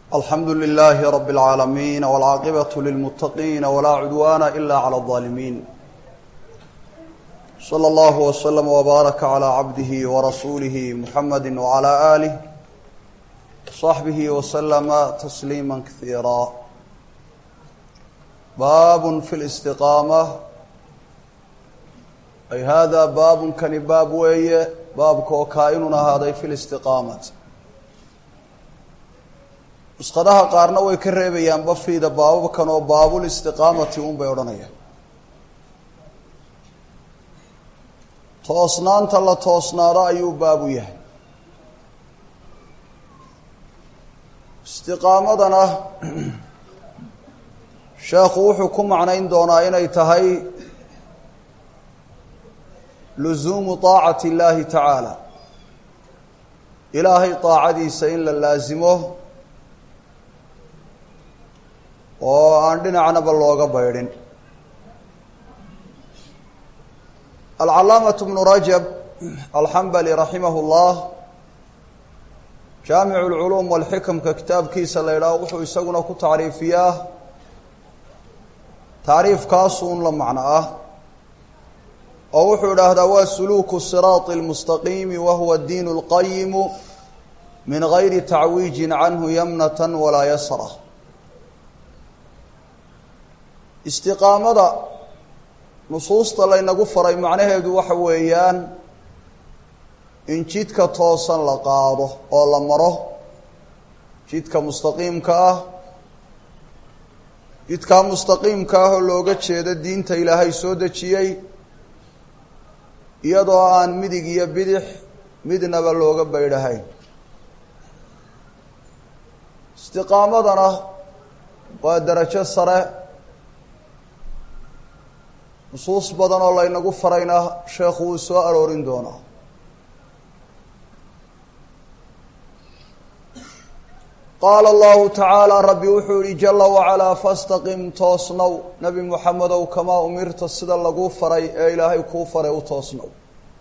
alxamdu لlh rb العaalamiin wاlcaaqibaة lilmutaqiin wlaa cudwana ila clى الظaalimiin slى اllah wslm wbaaraka عlى cabdihi wrasuulihi muxamadi wعlى آlih صaxbihi wslma tasliima kasiira baab fi اlاstiqaamة ay hada baabun kani baab weeye baabka oo kaa-inun ahaaday fi listiqaamati nusqadaha qaarna way ka reebayaan bafiida baababkan oo baabulistiqaamati un bay odhanayaan toosnaanta la toosnaado ayuu baabu yahay istiqaamadana sheekhu wuxuu ku macnayn doonaa inay tahay luzuumu طaacati اllahi tacaala ilaahay طaacadiisa in la laasimo oo aan dhinacnaba looga baydhin alcalaamaة bnu rajab alxambali raximah اllah jaamic اlculuum walxikamka kitaabkiisa la idhaaho wuxuu isaguna ku tacriifiyaa tacriifkaasuun la macno ah oo wuxuu idhaahdaa waa suluuku siraaطi اlmustaqiimi wa huwa diin اlqayimu min gayri tacwiijin canhu yamnata walaa yasra istiqaamada nusuusta laynagu faray macnaheedu waxa weeyaan in jidka toosan la qaado oo la maro jidka mustaqiimka ah jidkaa mustaqiimka ah oo looga jeedo diinta ilaahay soo dejiyey iyadoo aan midig iyo bidix midnaba looga baydhahayn istiqaamadana waa darajo sare nusuus badan oo laynagu farayna sheekhu wuu soo aroorin doonaa qaala allahu tacaala rabbi wuxuu yihi jala wacalaa fastaqim toosnow nebi muxamedow kamaa umirta sida laguu faray ee ilaahay kuu faray u toosnow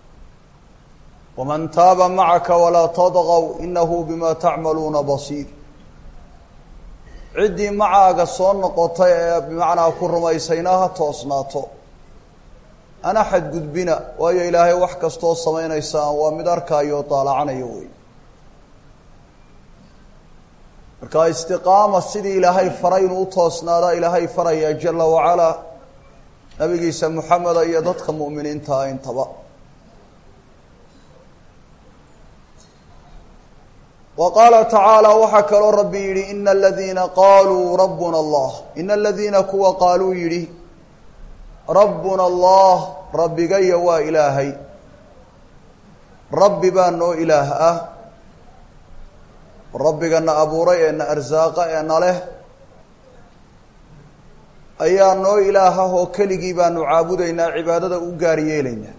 waman taaba macaka walaa tadqow inahu bima tacmaluuna basiir ciddii macaaga soo noqotay ee bimacnaa ku rumaysayna ha toosnaato ana xadgudbina waayo ilaahay wax kastoo samaynaysaan waa mid arkaayo daalacanayo wey marka istiqaama sidii ilaahay faray inuu u toosnaadaa ilaahay faraya jala wacalaa nabigiisa moxameda iyo dadka mu'miniintaa intaba wa qaala tacaala waxaa kaloo rabbi yidhi ina aladiina qaaluu rabbuna allah ina aladiina kuwa qaaluu yidhi rabbuna allah rabbigaya waa ilaahay rabbi baa noo ilaah ah rabbigana abuuray ee na arsaaqa ee na leh ayaa noo ilaah ah oo keligii baanu caabudaynaa cibaadada u gaar yeelaynaa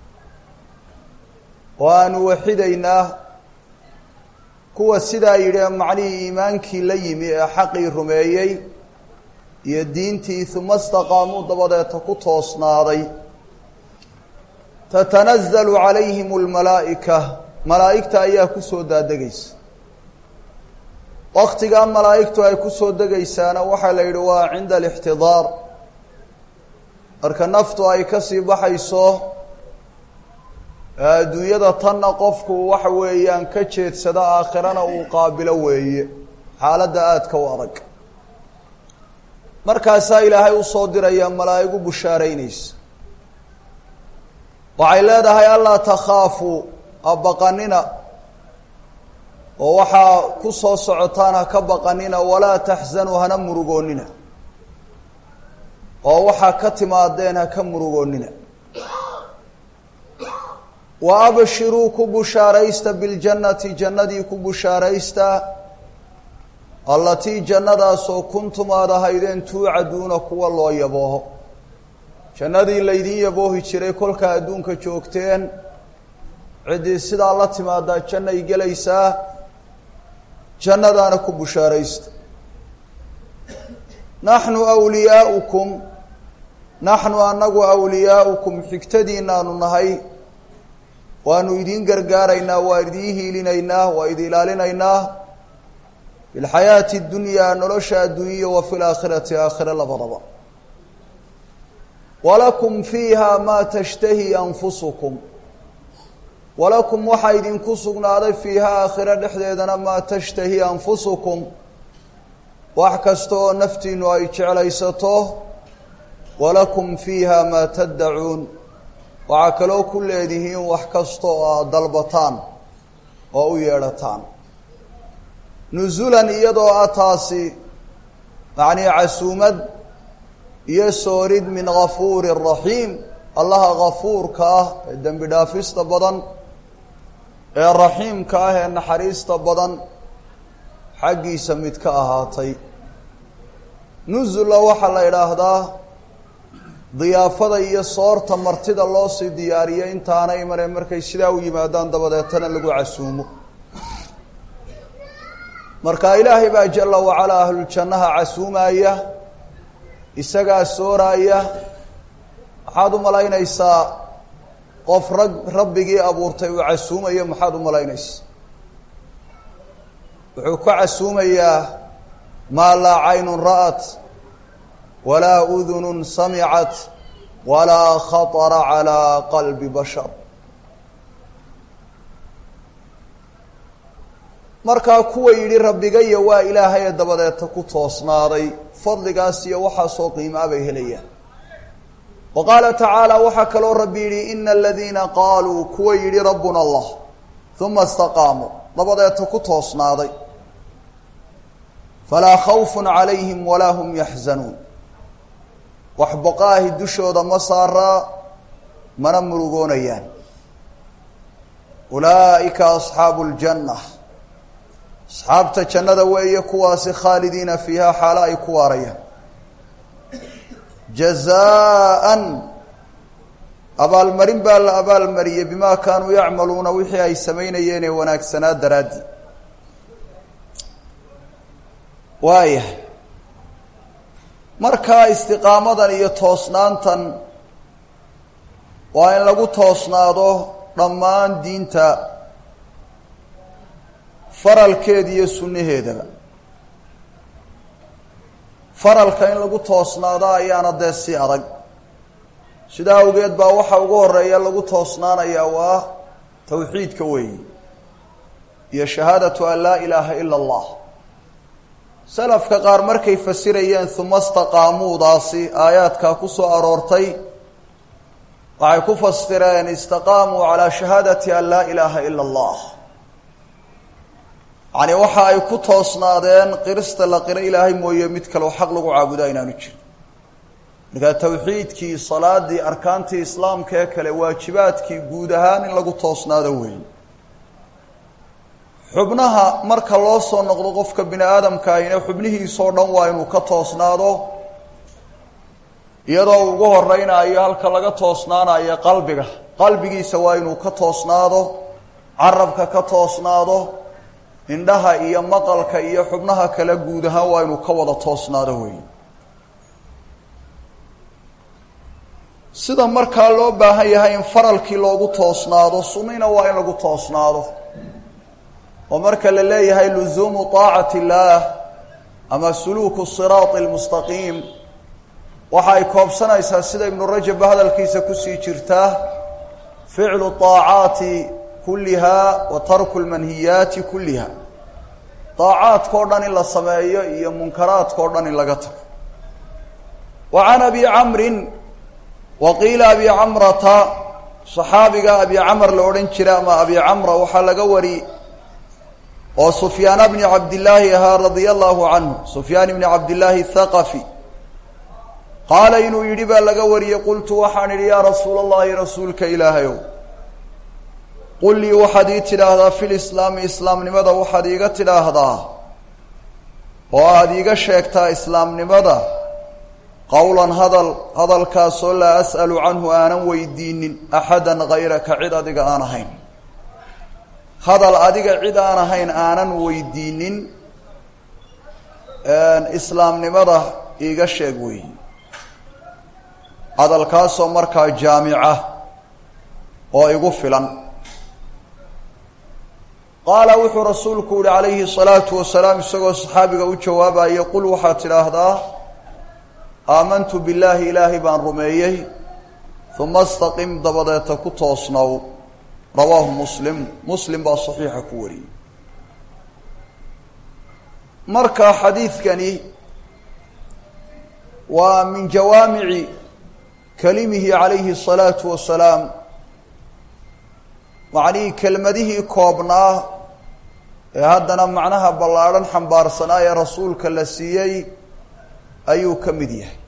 oo aanu waxidaynaa kuwa sidaa yidhi ee macnihii iimaankii la yimi ee xaqii rumeeyey iyo diintii uma istaqaamuu dabadeeta ku toosnaaday tatanazalu calayhim almalaa'ika malaa'igta ayaa kusoo daadegaysa waktigaa malaa'igtu ay kusoo degaysaana waxaa la yidhi waa cinda alixtidaar marka naftu ay kasii baxayso adduunyada tanna qofku waxa weeyaan ka jeedsada aakhirana uu qaabilo weeye xaaladda aadka u adag markaasaa ilaahay usoo diraya malaa'igu bushaaraynaysa waxay leedahay allaa takhaafuu ha baqanina oo waxaa ku soo socotaan ha ka baqanina walaa taxsanuu hana murugoonnina oo waxaa ka timaadeen ha ka murugoonnina wa abshiruu ku bushaaraysta biljannati jannadii ku bushaaraysta allatii jannadaasoo kuntum aad ahaydeen tuucaduuna kuwa loo yabooho jannadii laydin yaboohi jiray kolkaa adduunka joogteen ciddii sidaa la timaadaa jannay gelaysaa jannadaana ku bushaaraysta naxnu awliyaaukum naxnu annagu awliyaaukum xigtadiinaanu nahay waanu idiin gargaaraynaa waa idiin hiilinaynaa waa idi ilaalinaynaa fi lxayaati اdunyaa nolosha adduunya wa fi laakhirati aakhire labadaba walakum fiiha maa tashtahi anfusukum walakum waxaa idinku sugnaaday fiiha aakhire dhexdeedana maa tashtahi anfusukum wax kasta oo naftiinu ay jeclaysato walakum fiiha maa taddacuun waxaa kaloo ku leedihiin wax kasta oo aad dalbataan oo u yeedhataan nusulan iyadoo ah taasi macnii casuumad iyo soorid min gafuuri raxiim allaha gafuurka ah ee dembi dhaafista badan ee raxiimka ah ee naxariista badan xaggiisa mid ka ahaatay nusulla waxaa la idhaahdaa diyaafada iyo soorta martida loo sii diyaariyo intaana imane markay sidaa u yimaadaan dabadeetana lagu casuumo marka ilaahay baa jala wacalaa ahluljannaha casuumaya isagaa sooraaya maxaad u malaynaysaa qof rag rabbigii abuurtay uu casuumayo maxaad u malaynaysaa wuxuu ka casuumayaa maa laa caynun ra'at walaa udunun samicat walaa khaطara calaa qalbi bashar markaa kuwa yidhi rabbigaya waa ilaahaye dabadeeta ku toosnaaday fadligaas iyo waxaasoo qiimaa bay helayaan wa qaala tacaala waxaa kaloo rabbi yidhi ina aladiina qaaluu kuwa yidhi rabbuna allah uma istaqaamuu dabadeeta ku toosnaaday falaa khawfun calayhim walaa hum yaxzanuun wax boqaahi dushooda ma saaraa mana murugoonayaan ulaa'ika asxaabu ljanna asxaabta jannada weeye kuwaasi khaalidiina fiiha xaalo ay ku waarayaan jazaan abaalmarin baa la abaalmariyey bimaa kaanuu yacmaluuna wixii ay samaynayeen ee wanaagsanaa daraaddi waayahay markaa istiqaamadan iyo toosnaantan waa in lagu toosnaado dhammaan diinta faralkeeda iyo sunnaheedaba faralka in lagu toosnaado ayaana dee si adag sidaa awgeed baa waxa ugu horeeya lagu toosnaanayaa waa tawxiidka weeyi iyo shahaadatu an laa ilaaha ila allah salafka qaar markay fasirayeen uma istaqaamuudaasi aayaadkaa ku soo aroortay waxay ku fasireen istaqaamuu calaa shahaadati an laa ilaaha ila allah yacni waxa ay ku toosnaadeen qirista la qiro ilaahay mooye mid kaleo xaq lagu caabudaa inaanu jirin markaa tawxiidkii salaadii arkaantii islaamka ee kale waajibaadkii guud ahaan in lagu toosnaado weeye xubnaha marka loo soo noqdo qofka bini aadamka ahina xubnihiisoo dhan waa inuu ka toosnaado iyadoo ugu horeynayo halka laga toosnaanayo qalbiga qalbigiisa waa inuu ka toosnaado carabka ka toosnaado indhaha iyo maqalka iyo xubnaha kale guud ahaan waa inuu ka wada toosnaado weeye sida markaa loo baahan yahay in faralkii loogu toosnaado sunnina waa in lagu toosnaado oo marka la leeyahay luzuumu طaacati اllaah ama suluuku siraati اlmustaqiim waxa ay koobsanaysaa sida ibnu rajabba hadalkiisa kusii jirtaa ficlu طaacaati kulliha wa tarku lmanhiyaati kulliha daacaadka o dhan in la sameeyo iyo munkaraadka o dhan in laga tago wa can abi camrin wa qiila abi camrata saxaabiga abi camr la odhan jira ama abi camra waxaa laga wari oo sufyaana bni cabdillaahi ahaa radia allahu canhu sufyaan ibni cabdillaahi thaqafi qaala inuu yidhi baa laga wariyey qultu waxaan idhi yaa rasuula allahi rasuulka ilaahayow qul lii waxaad ii tidhaahdaa fi lislaami islaamnimada waxaad iiga tidhaahdaa oo aada iiga sheegtaa islaamnimada qowlan hadal hadalkaasoo laa as'alu canhu aanan weydiinin axadan hayraka cid adiga aan ahayn hadal adiga cid aan ahayn aanan weydiinin islaamnimada iiga sheeg weey hadalkaasoo markaa jaamica oo igu filan qaala wuxuu rasuulku yihi calayhi الsalaatu wasalaam isagoo saxaabiga u jawaabaya qul waxaad tidhaahdaa aamantu billaahi ilaahay baan rumeeyey uma istaqim dabadeeta ku toosnow rawaahu muslim muslim baa saxiixa ku wariyey marka xadiidkani waa min jawaamici kalimihi calayhi الsalaatu wasalaam macnihii kelmadihii koobnaa ee haddana macnaha ballaadhan xambaarsanaa ee rasuulka la siiyey ayuu ka mid yahay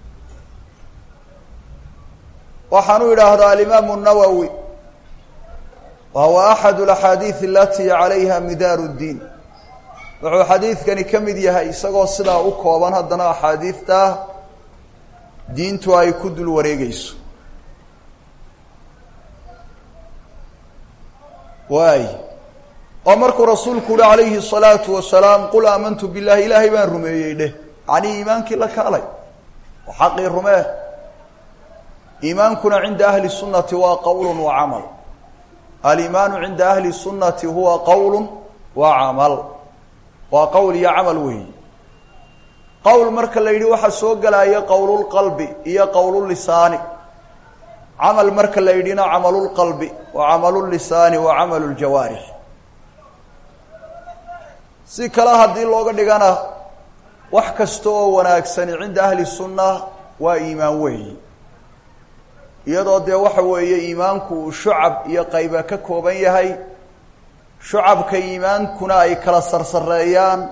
waxaanu idhaahdaa alimaamu الnawowi wa huwa axad اlaxaadiid alatii calayha midaaru اddiin wuxuu xadiidkani ka mid yahay isagoo sidaa u kooban haddana axaadiidta diintu ay ku dul wareegeyso waay oo markuu rasuulku uhi calayhi الsalaatu wasalaam qul aamantu billahi ilaahay baan rumeeyey dheh yacnii iimaankii la kaalay oo xaqii rumee iimaankuna cinda ahli الsunati waa qowl wa camal alimaanu cinda ahli الsunati huwa qowl wa camal waa qowl iyo camal weeyi qowl marka la yidhi waxaa soo gelaya qowlulqalbi iyo qowlulisaani camal marka la yidhina camalulqalbi wa camalulisaani wa camalu ljawaarix si kale haddii looga dhigana wax kasta oo wanaagsani cinda ahli sunna waa iimaan weeyi iyadoo dee waxa weeye iimaanku uu shucab iyo qayba ka kooban yahay shucabka iimaankuna ay kala sarsareeyaan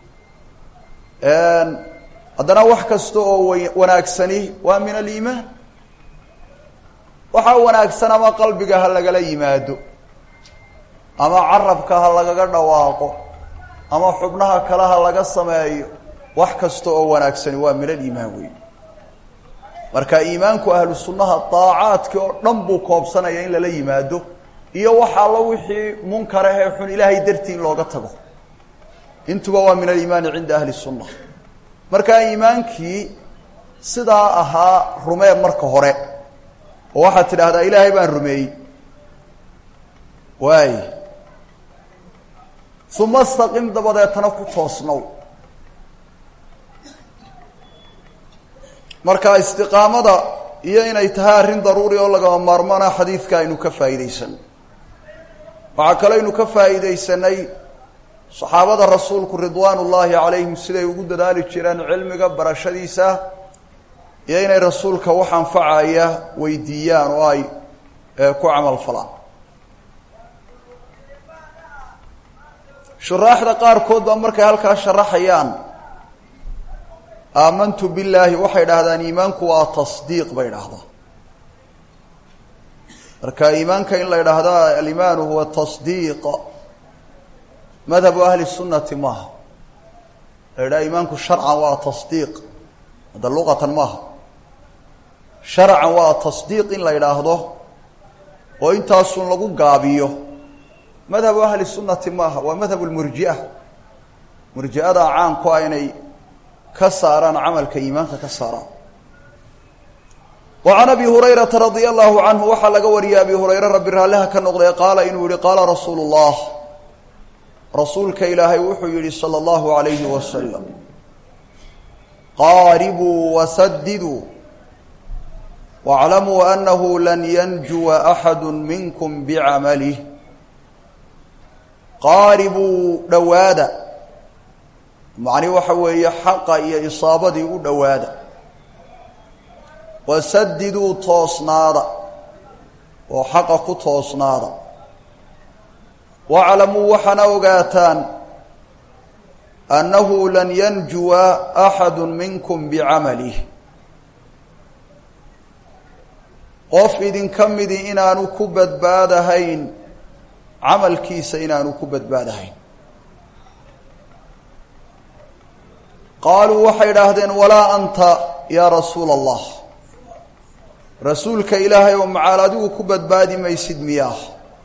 haddana wax kasta oo wanaagsani waa min aliimaan waxaa wanaagsan ama qalbiga ha lagala yimaado ama carabka ha lagaga dhawaaqo ama xubnaha kale ha laga sameeyo wax kasta oo wanaagsani waa min aliimaan wey marka iimaanku ahlu sunnaha daacaadkii oo dhan buu koobsanaya in lala yimaado iyo wax allo wixii munkar ahee xun ilaahay dartii in looga tago intuba waa min aliimaani cinda ahli sunna markaa iimaankii sidaa ahaa rumee marka hore oo waxaad tidhaahdaa ilaahay baan rumeeyey waay uma istaqim dabadeetana ku toosnow marka istiqaamada iyo inay tahay arrin daruuri oo lagama maarmaana xadiidka aynu ka faa'iidaysan waxaa kaloo aynu ka faa'iidaysanay saxaabada rasuulku ridwaan ullaahi calayhim siday ugu dadaali jireen cilmiga barashadiisa iyo inay rasuulka wax anfacaya weydiiyaan oo ay ku camal falaan shuraaxda qaarkood baa markay halkaa sharaxayaan aamantu billaahi waxay dhahdaan iimaanku waa tasdiiq bay dhahdaa marka iimaanka in la idhaahda alimaanu huwa tasdiiq madhabu ahli sunati maaha la idhaha iimaanku sharcan waa tasdiiq hadda luqatan maaha sharcan waa tasdiiq in la idhaahdo oo intaasun lagu gaabiyo madhabu ahli sunati maaha waa madhabu lmurjia murji'ada caanku ah inay ka saaraan camalka iimaanka ka saaraan wa can abi hurayrata radia allahu canhu waxaa laga wariyay abi hurayre rabbi raalliha ka noqday qaala inuu yihi qaala rasuulu llah rasuulka ilaahay wuxuu yihi salى اllahu alayhi wasalam qaaribuu wasadiduu waاclamuu anahu lan yanjuwa axadu minkum bicamalih qaaribuu dhowaada macni waxa weeye xaqa iyo isaabadii u dhowaada wasadiduu toosnaada oo xaqa ku toosnaada waclamuu waxaana ogaataan annahu lan yanjuwa axadu minkum bicamalih qof idinka midi inaanu ku badbaadahayn camalkiisa inaanu ku badbaadahayn qaaluu waxay idhaahdeen walaa anta yaa rasuula allah rasuulka ilaahay oo macaal adigu ku badbaadi maysid miyaah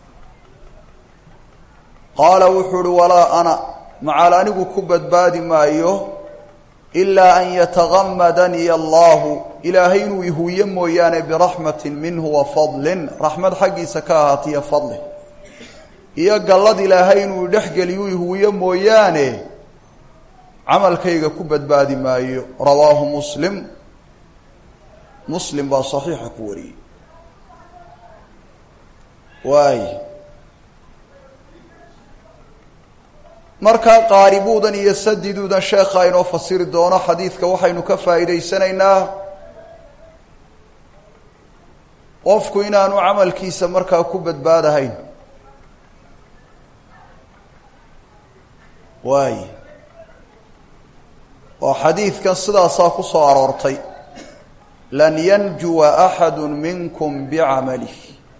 qaala wuxuu uhi walaa ana macaal anigu ku badbaadi maayo ilaa an yatagamadaniya allahu ilaahay inuu ihuuye mooyaane biraxmatin minhu wa fadlin raxmad xaggiisa ka ahaatiyo fadli iyo gallad ilaahay inuu dhexgeliyu ihuwiyo mooyaane camalkayga ku badbaadi maayo rawaahu muslim muslim baa saxiixa ku wariyey waay markaa qaaribuudan iyo sadiduudan sheekha inoo fasiri doono xadiidka waxaynu ka faa'iidaysanaynaa qofku inaanu camalkiisa markaa ku badbaadahayn waay oo xadiidkan sidaasaa ku soo aroortay lan yanjuwa axadu minkum bicamalih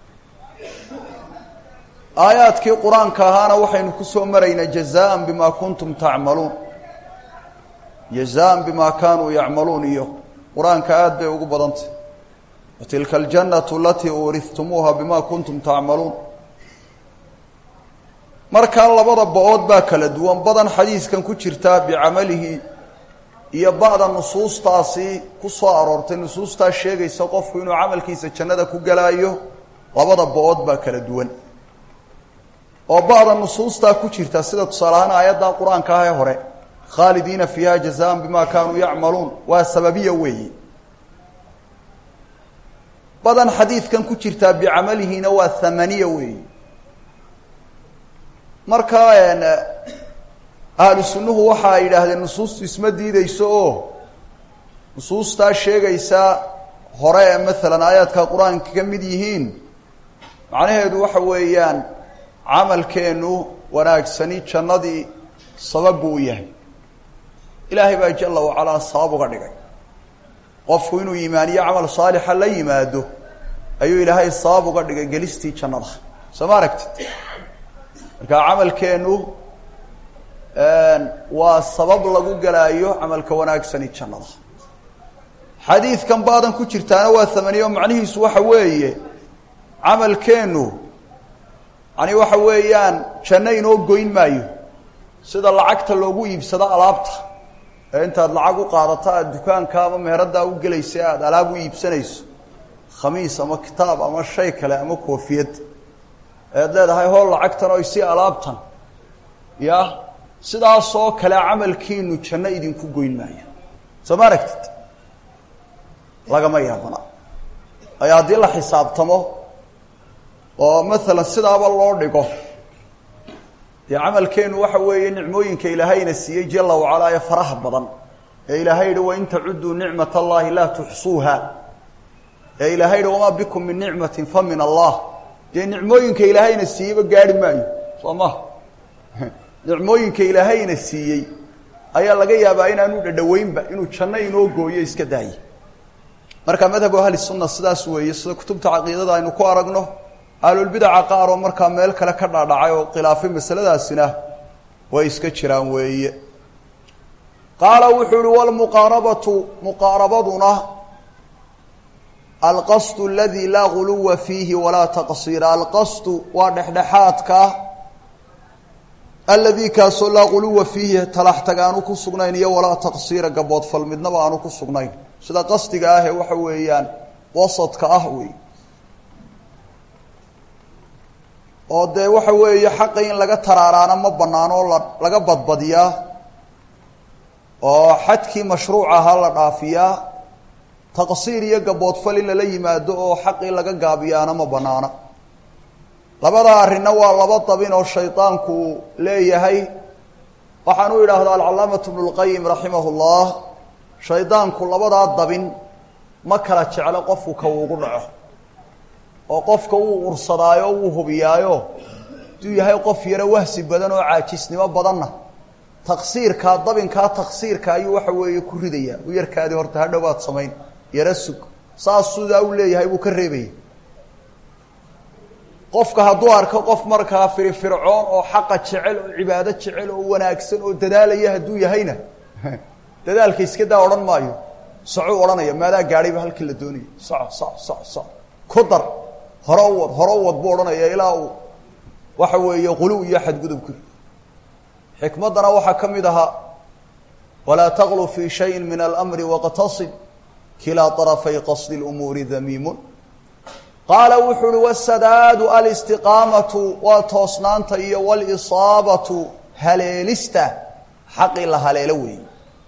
aayaadkii qur-aanka ahaana waxaynu ku soo maraynaa jazaan bima kuntum tacmaluun jazaan bima kaanuu yacmaluun iyo qur-aanka aada bay ugu badantay watilka aljannatu alatii uurihtumuuha bima kuntum tacmaluun markaa labada ba-ood baa kala duwan badan xadiiskan ku jirtaa bicamalihi iyo ba'da nusuustaasi ku soo aroortay nusuustaa sheegaysa qofku inuu camalkiisa jannada ku galaayo labada ba-ood baa kala duwan oo ba'da nusuustaa ku jirta sida tusaaleahaan aayadda qur-aanka ah ee hore khaalidiina fiiha jazaan bima kaanuu yacmaluun waa sababiya weeyi badan xadiidkan ku jirtaa bicamalihiina waa thamaniya weeyi marka ahlu sunnuhu waxa ay yidhaahdeen nusuustu isma diideyso oo nusuustaa sheegaysa hore ee maalan aayaadka qur-aanka ka mid yihiin macnaheedu waxa weeyaan camalkeennu wanaagsani jannadii sabab buu u yahay ilaahay baa jala wacalaa sabab uga dhigay qofku inuu iimaaniyo camal saalixa la yimaado ayuu ilaahay sabab uga dhigay gelistii jannada soo ma aragtid marka camalkeennu waa sabab lagu galaayo camalka wanaagsani jannada xadiidkan baadan ku jirtaana waa thamaniyo macnihiisu waxa weeye camalkeennu yani waxa weeyaan janno inoo goyn maayo sida lacagta loogu iibsado alaabta ee intaad lacag u qaadato aada dukaanka ama meheraddaa u gelaysa aada alaab u iibsanayso khamiis ama kitaab ama shay kale ama koofiyad ead leedahay hool lacagtan oy si alaabtan ya sidaasoo kale camalkiinu janno idinku goyn maayo soo ma aragtid lagama yaabana ay haddii la xisaabtamo oo maalan sidaaba loo dhigo dee camalkeenu waxa weeye nicmooyinka ilaahayna siiyey jala wacalaa ee faraha badan ee ilaahay yihi wain tacuduu nicmat allahi laa tuxsuuha ee ilaahay yihi wamaa bikum min nicmatin fa min allah dee nicmooyinka ilaahayna siiyeyba gaari maayo soo ma nicmooyinka ilaahayna siiyey ayaa laga yaabaa inaanu dhadhaweynba inuu janno inoo gooyo iska daaye marka madhabu ahli sunna sidaas weeye sida kutubta caqiidada aynu ku aragno ahlulbidaca qaar oo markaa meel kale ka dhaadhacay oo khilaafay masaladaasina way iska jiraan weeye qaala wuxuu uhi walmuqaarabatu muqaarabaduna alqasdu aladi laa guluwa fiihi walaa taqsiira alqasdu waa dhexdhexaadka aladii kaasoo laa guluwa fiihi talaxtag aanu ku sugnayn iyo walaa taqsiira gaboodfal midnaba aanu ku sugnayn sida qasdiga ah ee waxa weeyaan wasadka ah wey oo dee waxa weeye xaqa in laga taraaraana ma banaano oo la laga badbadiyaa oo xadkii mashruuc ahaa la dhaafiyaa taqsiir iyo gaboodfal in lala yimaado oo xaqii laga gaabiyaana ma banaana labada arrinna waa laba dabin oo shaydaanku leeyahay waxaan u idhaahdaa alcalaamatu bnu lqayim raximah llah shaydaanku labadaa dabin ma kala jeclo qofku ka uugu dhaco oo qofka wuu ursadaayo wuu hubiyaayo haduu yahay qof yaro wahsi badan oo caajisnimo badanna taqsiirkaa dabinkaa taqsiirka ayuu waxa weeye ku ridayaa u yarkaadii horta hadhowaad samayn yaro sug saas sidaa u leeyahay buu ka reebaya qofka hadduu arko qof markaa firifircoon oo xaqa jecel oo cibaado jecel oo wanaagsan oo dadaalaya hadduu yahayna dadaalka iska daa odhan maayo socuu odhanaya maadaa gaadhayba halkii la doonaya soco soc soc soc ku dar hore u wad hore u wad buu odhanaya ilaa uu waxa weeye quluw iyo xadgudub ku xikmaddana waxaa ka mid ahaa walaa taqlu fii shayin min alamri waqtasib kilaa طarafay qasdi اlumuuri damiimun qaala wuxuu uhi wasadaadu alistiqaamatu waa toosnaanta iyo walisaabatu haleelista xaqii la haleelo weeye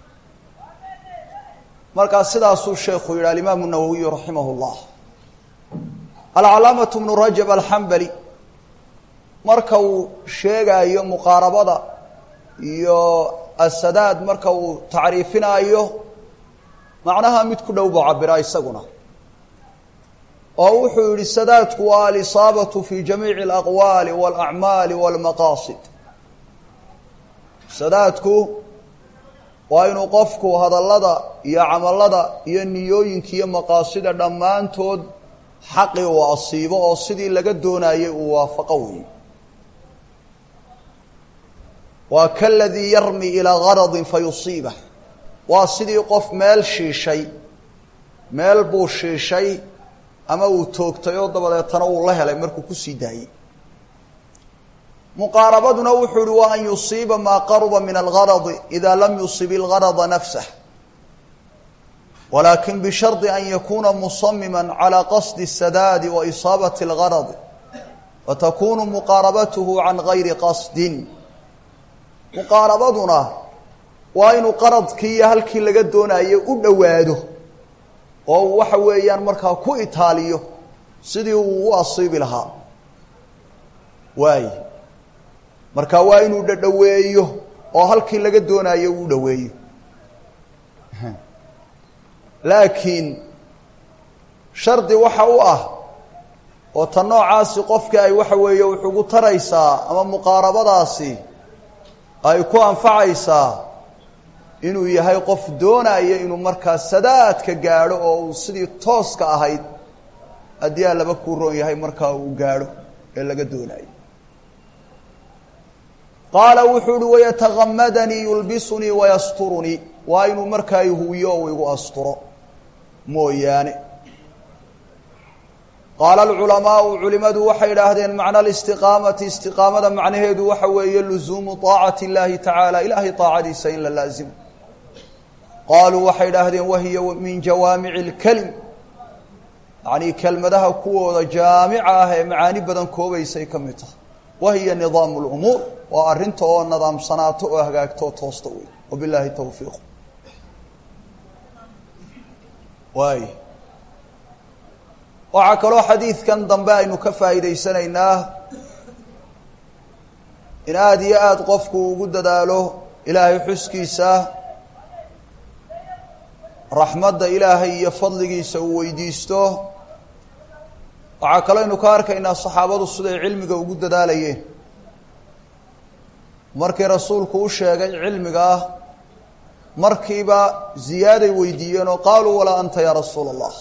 markaa sidaasuu sheekhu yidhi alimaamu nawowiyu raximah llah alcalaamatu bnu rajab alxambali marka uu sheegaayo muqaarabada iyo asadaad marka uu tacriifinaayo macnaha mid ku dhow buu cabiraa isaguna oo wuxuu yihi sadaadku waa alisaabatu fi jamiici alaqwaali walacmaali walmaqaasid sadaadku waa inuu qofku hadallada iyo camallada iyo niyooyinka iyo maqaasida dhammaantood xaqii uu asiibo oo sidii laga doonayay uu waafaqo weeye waa kaladii yarmi ilaa garadin fayusiibah waa sidii qof meel shiishay meel buu shiishay ama uu toogtay oo dabadeetana uu la helay markuu kusii daayey muqaarabaduna wuxuu uhi wa an yusiiba maa qaruba min algaradi ida lam yusib ilgarada nafsah walakin bishardi an yakuna musamima calى qasdi الsadaadi wa isaabati اlgaradi fatakunu muqaarabatuhu can gayri qasdin muqaarabaduna waa inuu qaradkii iyo halkii laga doonayo u dhowaado oo uu waxa weeyaan markaa ku itaaliyo sidii uu u asiibi lahaa waay marka waa inuu dhadhoweeyo oo halkii laga doonayo uu dhoweeyo laakiin shardi waxa u ah oo ta noocaasi qofkii ay waxa weeye wuxugu taraysaa ama muqaarabadaasi ay ku anfacaysaa inuu yahay qof doonaya inuu markaa sadaadka gaadho oo uu sidii tooska ahayd haddii aa laba kuu roon yahay markaa uu gaadho ee laga doonayo qaala wuxuu uhi wayatagamadanii yulbisunii wayasturunii waa inuu markaa ihuwiyo ou igu asturo mooyaane qaala alculamaau culimadu waxay idhaahdeen macna alistiqaamati istiqaamada macnaheedu waxa weeye luzuumu طaacati اllahi tacaala ilaahay طaacadiisa in la laazimo qaaluu waxay idhaahdeen wahiya min jawaamici اlkelim yacnii kelmadaha kuwooda jaamica ah ee macaani badan koobaysay ka mid tahay wahiya nidaamu اlumuur waa arrinta oo nadaamsanaato oo hagaagto oo toosta wey wabilaahi towfiiq waay waxaa kaloo xadiidkan dambe aynu ka faa'iidaysanaynaa in aada iyo aada qofku ugu dadaalo ilaahay xuskiisa raxmadda ilaahay iyo fadligiisa uu weydiisto waxaa kaloo aynu ka arkaynaa saxaabadu siday cilmiga ugu dadaalayeen markii rasuulku u sheegay cilmiga ah markiiba ziyaaday weydiiyeen oo qaaluu walaa anta yaa rasuula allah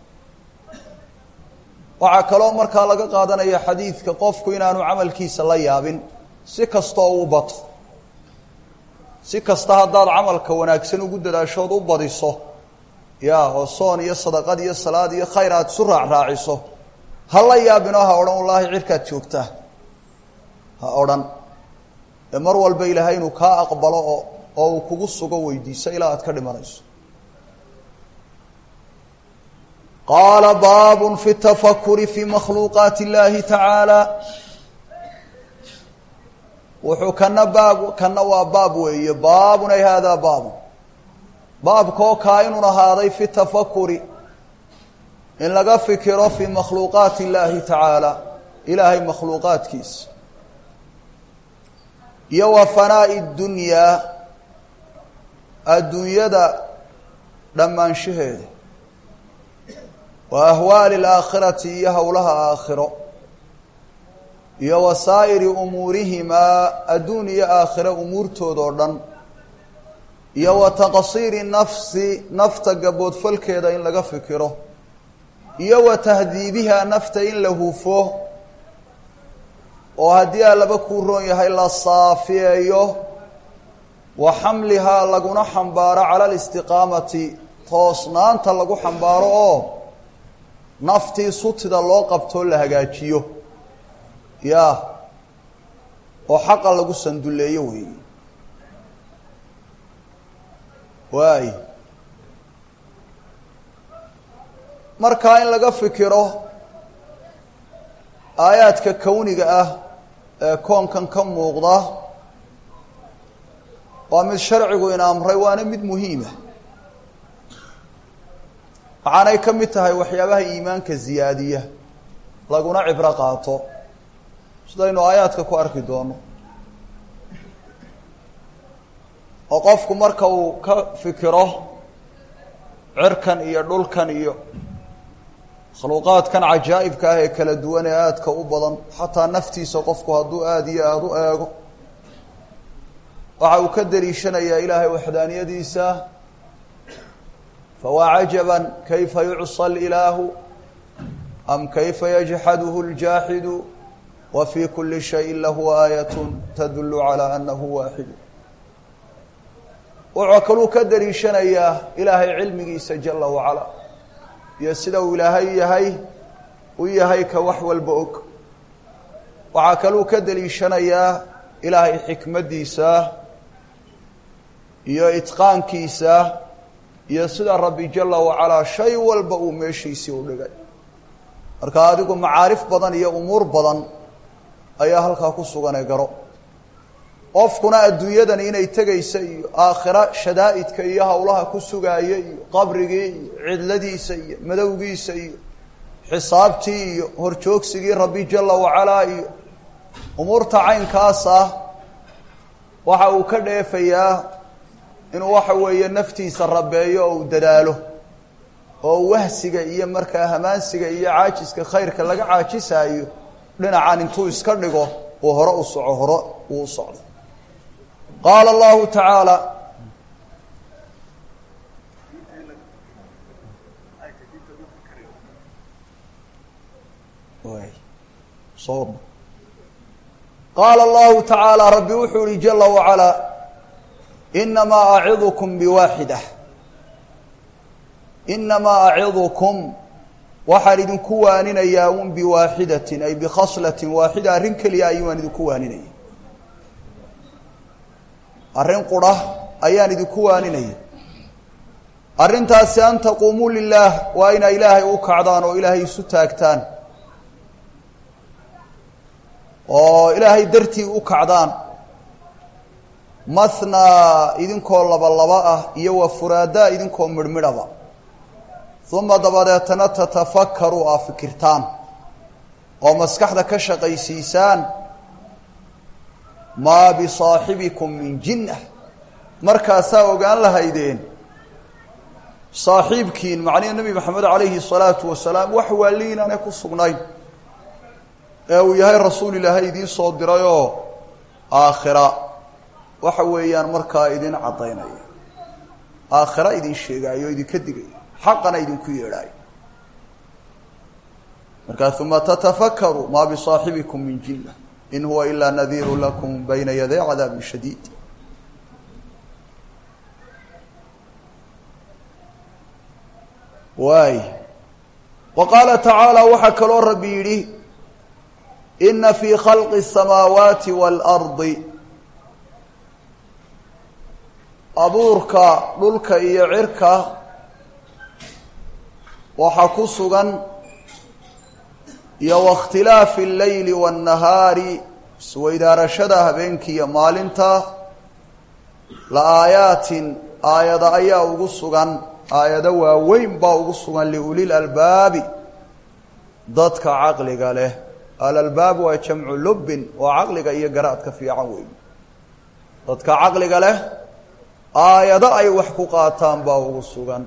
waxaa kaloo markaa laga qaadanaya xadiidka qofku inaanu camalkiisa la yaabin si kastoo u bato si kasta haddaad camalka wanaagsan ugu dadaashood u badiso ya oo soon iyo sadaqad iyo salaad iyo khayr aad isu raacraaciso ha la yaabinoo ha odhan wallaahi cirkaad joogtaa ha odhan ee mar walba ilaahay inuu kaa aqbalo oo oo uu kugu sugo weydiiso ilaa aad ka dhimanayso qaala baab fi tafakuri fi makhluuqaati اllahi tacaala wuxuu kana baab kana waa baab weeye baabun ay haadaa baabun baabkoo kaa inun ahaaday fi tafakuri in laga fikiro fi makhluuqaati اllahi tacaala ilaahay makhluuqaadkiisa iyo wa fanaa'i اdunyaa adduunyada dhammaanshaheeda wa ahwaali alaakhirati iyo howlaha aakhiro iyo wa saa'iri umuurihimaa adduun iyo aakhiro umuurtoodoo dhan iyo wa taqsiiri nafsi nafta gaboodfalkeeda in laga fikiro iyo wa tahdiibiha nafta in la hufo oo haddii aa laba kuu roon yahay la saafiyeeyo wa xamlihaa laguna xambaaro cala alistiqaamati toosnaanta lagu xambaaro oo naftii sutida loo qabtoo la hagaajiyo ya oo xaqa lagu sanduleeyo weeye waay markaa in laga fikiro aayaadka kowniga ah ee koonkan ka muuqda waa mid sharcigu ina amray waana mid muhiima waxaanay ka mid tahay waxyaabaha iimaanka ziyaadiya laguna cibro qaato sidaynu aayaadka ku arki doono oo qofku marka uu ka fikiro cirkan iyo dhulkan iyo makhluuqaadkan cajaa'ibka ah ee kala duwan ee aadka u badan xataa naftiisa qofku hadduu aada iyo aada u eego waxa uu ka daliishanayaa ilaahay waxdaaniyadiisa fawaa cajaban kayfa yucصى اlilaahu am kayfa yajxaduhu اljaaxidu wa fii kuli shayin lahu aayat tadulu calى anahu waaxidu wuxuu kaluu ka daliishanayaa ilaahay cilmigiisa jala wacala iyo sida uu ilaahay yahay u yahay ka wax walba og waxaa kaluu ka daliishanayaa ilaahay xikmaddiisa iyo itqaankiisa iyo sida rabbi jala wacalaa shay walba uu meeshiisii u dhigay marka adigu macaarif badan iyo umuur badan ayaa halkaa ku suganee garo qofkuna adduunyadani inay tegaysa iyo aakhira shadaa'idka iyo howlaha ku sugaaya iyo qabrigii iyo cidladiisa iyo madowgiisa iyo xisaabtii iyo horjoogsigii rabbi jala wacalaa iyo umuurta caynkaas ah waxa uu ka dheefayaa inuu waxa weeye naftiisa rabeeyo oo uu dadaalo oo wahsiga iyo markaa hamaansiga iyo caajiska khayrka laga caajisaayo dhinacan intuu iska dhigo uu hore u soco hore uu u socdo qaala allahu tacaala qaala allahu tacaala rabbi wuxuu yihi jala wacalaa inamaa acidukum biwaaxida inamaa acidukum waxaan idinku waaninayaa un biwaaxidatin ay bikhaslatin waaxida arrin keliya ayuu waan idinku waaninaya arrin qura ayaan idinku waaninaya arrintaasi an taquumuu lilaah waa inaa ilaahay u kacdaan oo ilaahay isu taagtaan oo ilaahay dartii u kacdaan mathnaa idinkoo laba laba ah iyo wa furaadaa idinkoo midhmidhaba uma dabadeetana tatafakkaruu aa fikirtaan oo maskaxda ka shaqaysiisaan maa bisaaxibikum min jinnah markaasaa ogaan lahaydeen saaxiibkiin macnihi nebi maxamed calayhi salaatu wasalaam wax waali inaanay ku sugnayn ee uu yahay rasuul ilaahay idiin soo dirayoo aakhira waxa weeyaan markaa idin caddaynaya aakhira idin sheegaayo o idinka digaya xaqana idinku yeedhaayo markaa uma tatafakaru maa bisaaxibikum min jinna in huwa ilaa nadiiru lakum bayna yaday cadaabin shadiid waay wa qaala tacaala waxaa kaloo rabbi yidhi ina fii khalqi الsamaawaati wاlardi abuurka dhulka iyo cirka waxaa ku sugan iyo waاkhtilaafi اleyli wالnahaari isweydaarashada habeenkii iyo maalinta la aayaatin aayada ayaa ugu sugan aayado waaweyn baa ugu sugan liulil albaabi dadka caqliga leh alalbaab waa jamcu lubbin waa caqliga iyo garaadka fiican weyn dadka caqliga leh aayado ay wax ku qaataan baa ugu sugan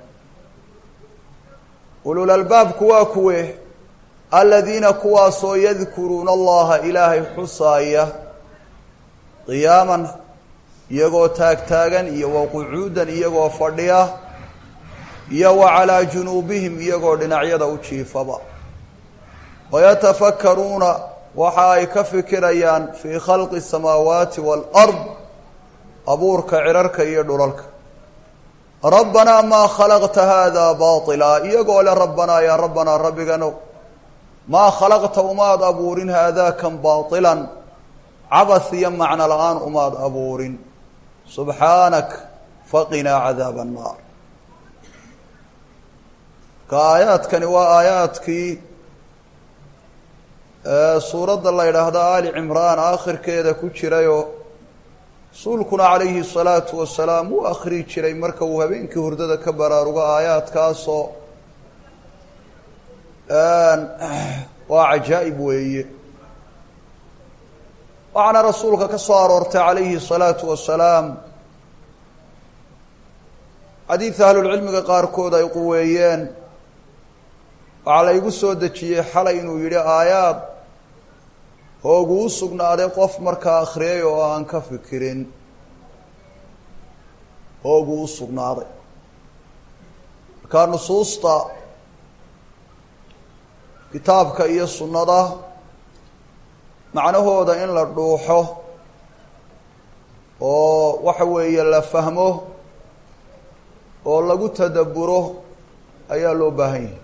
ulul albaabku waa kuwe aladiina kuwaasoo yadkuruuna allaha ilaahay xusaaya qiyaaman iyagoo taagtaagan iyo wa qucuudan iyagoo fadhiya iyo wa calaa junuubihim iyagoo dhinacyada u jiifaba wayatafakkaruuna waxa ay ka fikirayaan fii khalqi asamaawaati waalard abuurka cirarka iyo dhulalka rabbanaa maa khalaqta haadaa baatilaa iyagoo le rabbanaa yaa rabbanaa rabbigano maa khalaqta umaad abuurin haadaakan baatilan cabas iyo macno la-aan umaad abuurin subxaanak faqinaa cadaaba annaar ka aayaadkani waa aayaadkii suuradda la yidhaahdo ali cimraan aakhirkeeda ku jirayoo rasuulkuna calayhi salaatu wasalaam uu akhrii jiray marka uu habeenkii hurdada ka baraarugo aayaadkaasoo waa cajaa'ib weeye waxaana rasuulka ka soo aroortay calayhi salaatu wasalaam xadiid ahlulcilmiga qaarkood ay quweeyeen waxaa la igu soo dejiyey xalay inuu yidhi aayaad hoogu u sugnaaday qof markaa akhriyay oo aan ka fikirin hoogu u sugnaaday markaa nusuusta kitaabka iyo sunnada macnahooda in la dhuuxo oo waxa weeye la fahmo oo lagu tadabburo ayaa loo baahan yahay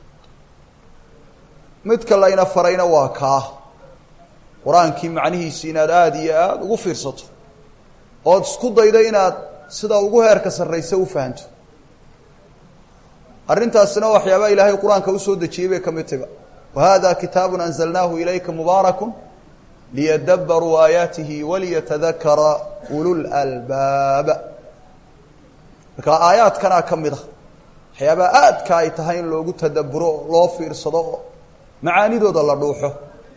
midka layna farayna waa kaa qur-aankii macnihiisi inaad aada iyo aada ugu fiirsato ood isku daydo inaad sida ugu heerka sarraysa u fahanto arrintaasina waxyaabaa ilaahay qur-aanka usoo dejiyey bay ka mid taga wa hada kitaabun anzalnaahu ilayka mubaarakun liyadabbaruu aayaatihi waliyatadakara ulul albaaba marka aayaadkanaa ka mid a waxyaabaa aadka ay tahay in loogu tadabburo oo loo fiirsado oo macaanidooda la dhuuxo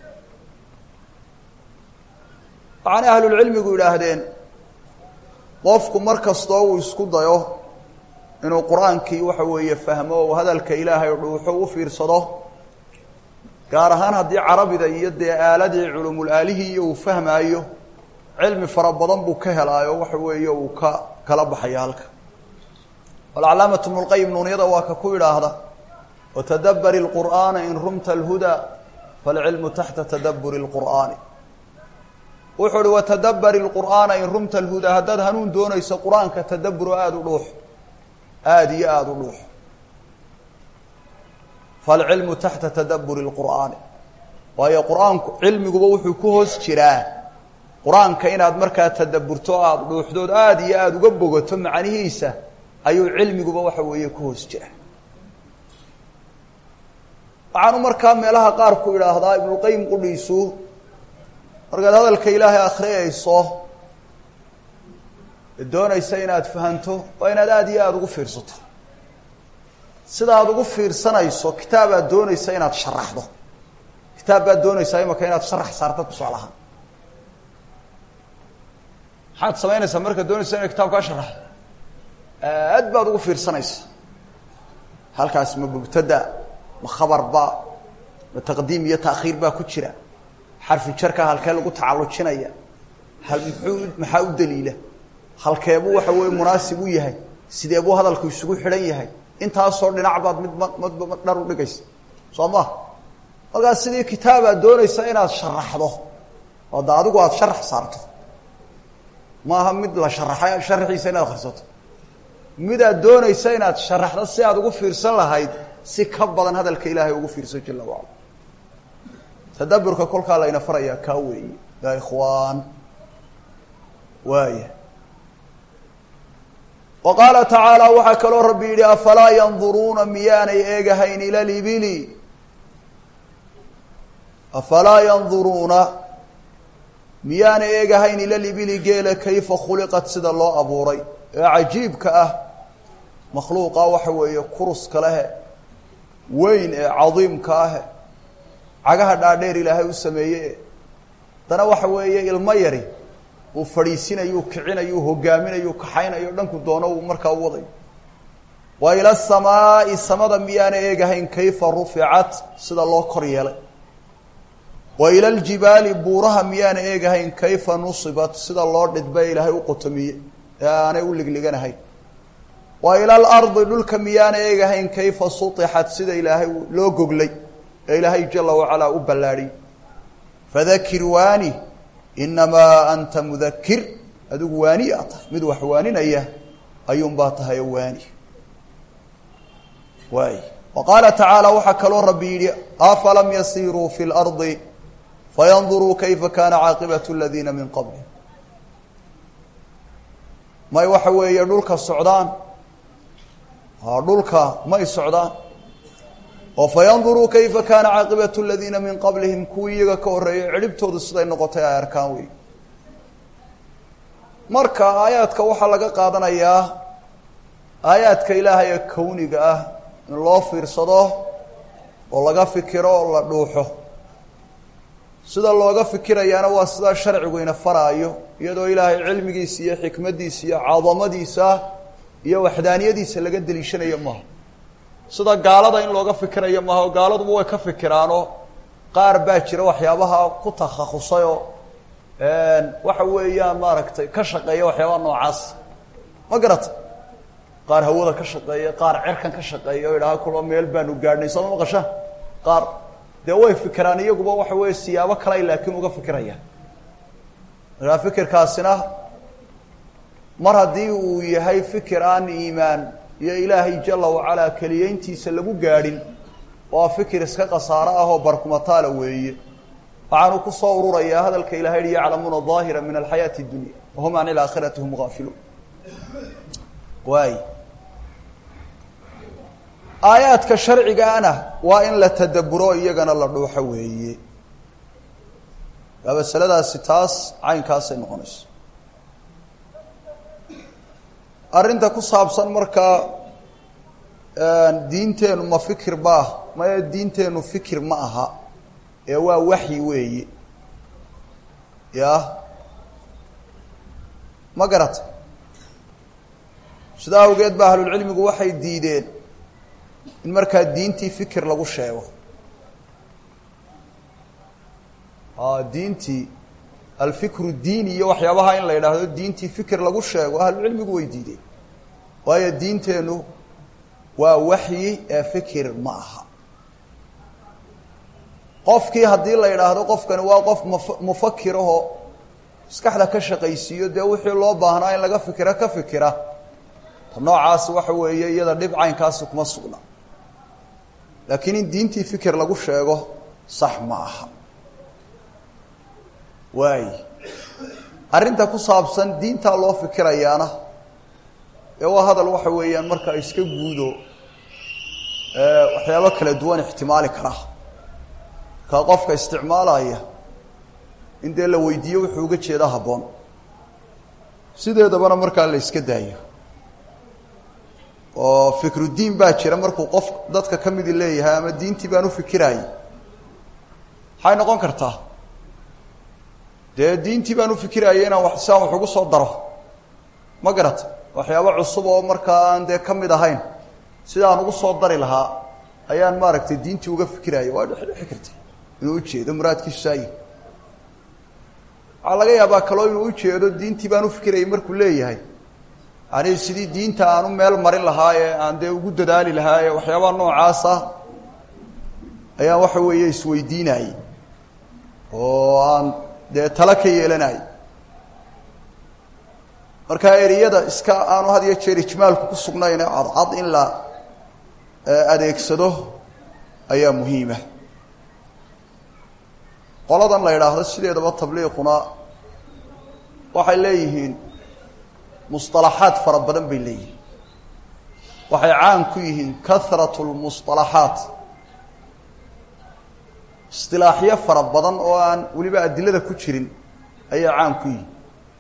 waxaana ahlulcilmigu yidhaahdeen qofku mar kastoo uu isku dayo inuu qur-aankii waxa weeye fahmo oo hadalka ilaahay dhuuxo u fiirsado gaar ahaan haddii carabida iyo dee aaladii culumul aalihii iyo uu fahmaayo cilmi fara badan buu ka helaayo waxa weeye uu ka kala baxaya halka alcalaamatu bnu lqayim nuunyada waa ka ku idhaahda watadabbari lqur'aana in rumta alhudaa falcilmu taxta tadabburi lqur'aani wuxuu uhi watadabbari lqur'aana in rumta alhudaa haddaad hanuun doonayso qur-aanka tadabburo aada u dhuux aada iyo aada u dhuux falcilmu taxta tadabburi lqur'aani waayo qur-aanku cilmiguba wuxuu ku hoos jiraa qur-aanka inaad markaa tadabburto aada dhuuxdood aada iyo aada uga bogato macnihiisa ayuu cilmiguba waxa weeye ku hoos jira waxaanu markaa meelaha qaar ku idhaahdaa ibnuqayim qudhiisu markaad hadalka ilaahay akhriyayso doonaysa inaad fahanto waa inaad aada iyo aada ugu fiirsato sida aad ugu fiirsanayso kitaabaad doonaysa inaad sharaxdo kitaab baad doonaysaa imaka inaad sharax saarto tusaalahaan maxaad samaynaysaa markaad doonaysa inaad kitaab kaa sharaxdo aad baad ugu fiirsanaysa halkaas ma mubtada ma khabarba ma taqdiim iyo taakhiir baa ku jira xarfi jarka halkee lagu tacallujinaya hal muxuu maxaa u daliila halkeebuu waxa weeye munaasib u yahay sidee buu hadalku isugu xidhan yahay intaasoo dhinac baad mid madba dhar u dhigaysa soo ma markaas sidii kitaabaad doonaysa inaad sharaxdo oo da adigu aada sharax saarto maaha mid la sharaxay sharaxiisa inaad akhrisato midaad doonaysa inaad sharaxdo si aad ugu fiirsan lahayd si ka badan hadalka ilaahay ugu fiirsan jala wacala tadaburka kolkaa layna farayaa kaa weeye ya ikhwaan waaya wa qaala tacaala waxaa kaloo rabbi yidhi afalaa yanduruuna miyaanay eegahayn ila libili afalaa yanduruuna miyaanay eegahayn ila libili geela kayfa khuliqat sida loo abuuray ee cajiibka ah makhluuqa waxa weeye kuruska lehe weyn ee cadiimka ahe cagaha dhaadheer ilaahay u sameeyey haddana waxa weeye ilmo yari uu fadhiisinayu kicinayu hogaaminayu kaxaynayo dhanku doono uu markaa u wadayo wa ila samaa'i samada miyaana eegahayn kayfa ruficat sida loo kor yeelay wa ila aljibaali buuraha miyaana eegahayn kayfa nusibat sida loo dhidba ilaahay u qotomiyey ee aanay u ligliganahayn wa ila alardi dhulka miyaana eegahayn kayfa sutixat sida ilaahay loo goglay ee ilaahay jala wacalaa u ballaadhiyey fadakir waani inamaa anta mudakir adigu waani a tahay mid wax waaninaya ayuunbaa tahay oo waani waay wa qaala tacaala waxaa kaloo rabbi yidhi afalam yasiruu fi lardi fayanduruu kayfa kana caaqibatu aladiina min qabli may waxa weeye dhulka socdaan dhulka may socdaan oo fayanduruu kayfa kaana caaqibatu aladiina min qablihim kuwii iyaga ka horreeyay cidhibtoodu siday noqotay ay arkaan wey marka aayaadka waxaa laga qaadanayaa aayaadka ilaahay ee kowniga ah in loo fiirsado oo laga fikiro oo la dhuuxo sida looga fikirayaana waa sidaa sharcigu ina faraayo iyadoo ilaahay cilmigiisa iyo xikmaddiisa iyo cadamadiisa iyo waxdaaniyadiisa laga deliishanayo maaha sida gaalada in looga fikirayo maaha oo gaaladuba way ka fikiraanoo qaar baa jira waxyaabaha ku takhasusay oo waxa weeyaan maaragtay ka shaqeeya waxyaabaha noocaas ma garata qaar hawada ka shaqeeya qaar cerkan ka shaqeeya o idhaha kulo meel baanu gaadhnay sooma maqasha qaar dee way fikiraan iyaguba waxa weeye siyaabo kaley laakiin uga fikirayaan markaa fikirkaasina mar haddii uu yahay fikir aan iimaan iyo ilaahay jala wacalaa keliyeyntiisa lagu gaadhin waa fikir iska khasaaro ah oo barkumataala weeye waxaanu ku soo ururayaa hadalka ilahay hi yaclamuuna daahira min alxayaati اdunya wahum can ilaakhirati hum gaafiluun waay aayaadka sharcigaana waa in la tadaburo iyagana la dhuuxo weeye aa masaladaasi taas caynkaasay noqonayso arrinta ku saabsan markaa diinteenu ma fikir baah maya diinteenu fikir ma aha ee waa waxyi weeye ya ma garata sidaa awgeed ba ahlulcilmigu waxay diideen in markaa diintii fikir lagu sheego diintii alfikru diini iyo waxyaabaha in la yidhaahdo diintii fikir lagu sheego ahlucilmigu way diideen waayo diinteenu waa waxyi ee fikir ma aha qofkii haddii la yidhaahdo qofkani waa qof muf mufakirahoo maskaxda ka shaqaysiiyo dee wixii loo baahnaa in laga fikira ka fikira ta noocaasi waxa weeye iyada dhib caynkaasi kuma sugna laakiin in diintii fikir lagu sheego sax ma aha waay arrinta ku saabsan diintaa loo fikirayaana ee waa hadal waxa weeyaan markaa iska guudo waxyaabo kala duwan ixtimaali kara markaa qofka isticmaalaya in dee la weydiiyo wuxuu uga jeeda habboon sideedabana markaa la iska daayo oo fikrudiin baa jira markuu qof dadka ka midi leeyahay ama diintii baan u fikiraayey maxay noqon kartaa dee diintii baan u fikiraayay inaan wax siaan wax ugu soo daro ma garata waxyaabo cusub oo markaa aan dee ka mid ahayn sidaan ugu soo dari lahaa ayaan maaragtay diintii uga fikiraayay waa dhexdhexi karta inuu ujeedo muraadkiisu saayi waxaa laga yaabaa kaloo inuu ujeedo diintii baan u fikirayay markuu leeyahay yani sidii diinta aan u meel marin lahaa ee aan dee ugu dadaali lahaa ee waxyaabaha noocaasa ayaan waxa weeye isweydiinayey oo aan dee tala ka yeelanayay markaa ereyada iska aanu had iyo jeer ijmaalku ku sugnayn ee cadcad in la adeegsado ayaa muhiima qoladan la yidhaahdo sideedaba tabliiquna waxay leeyihiin musطalaxaad fara badan bay leeyihiin waxay caan ku yihiin kahrat lmusطalaxaat isilaaxyo fara badan oo aan weliba adilada ku jirin ayay caan ku yihiin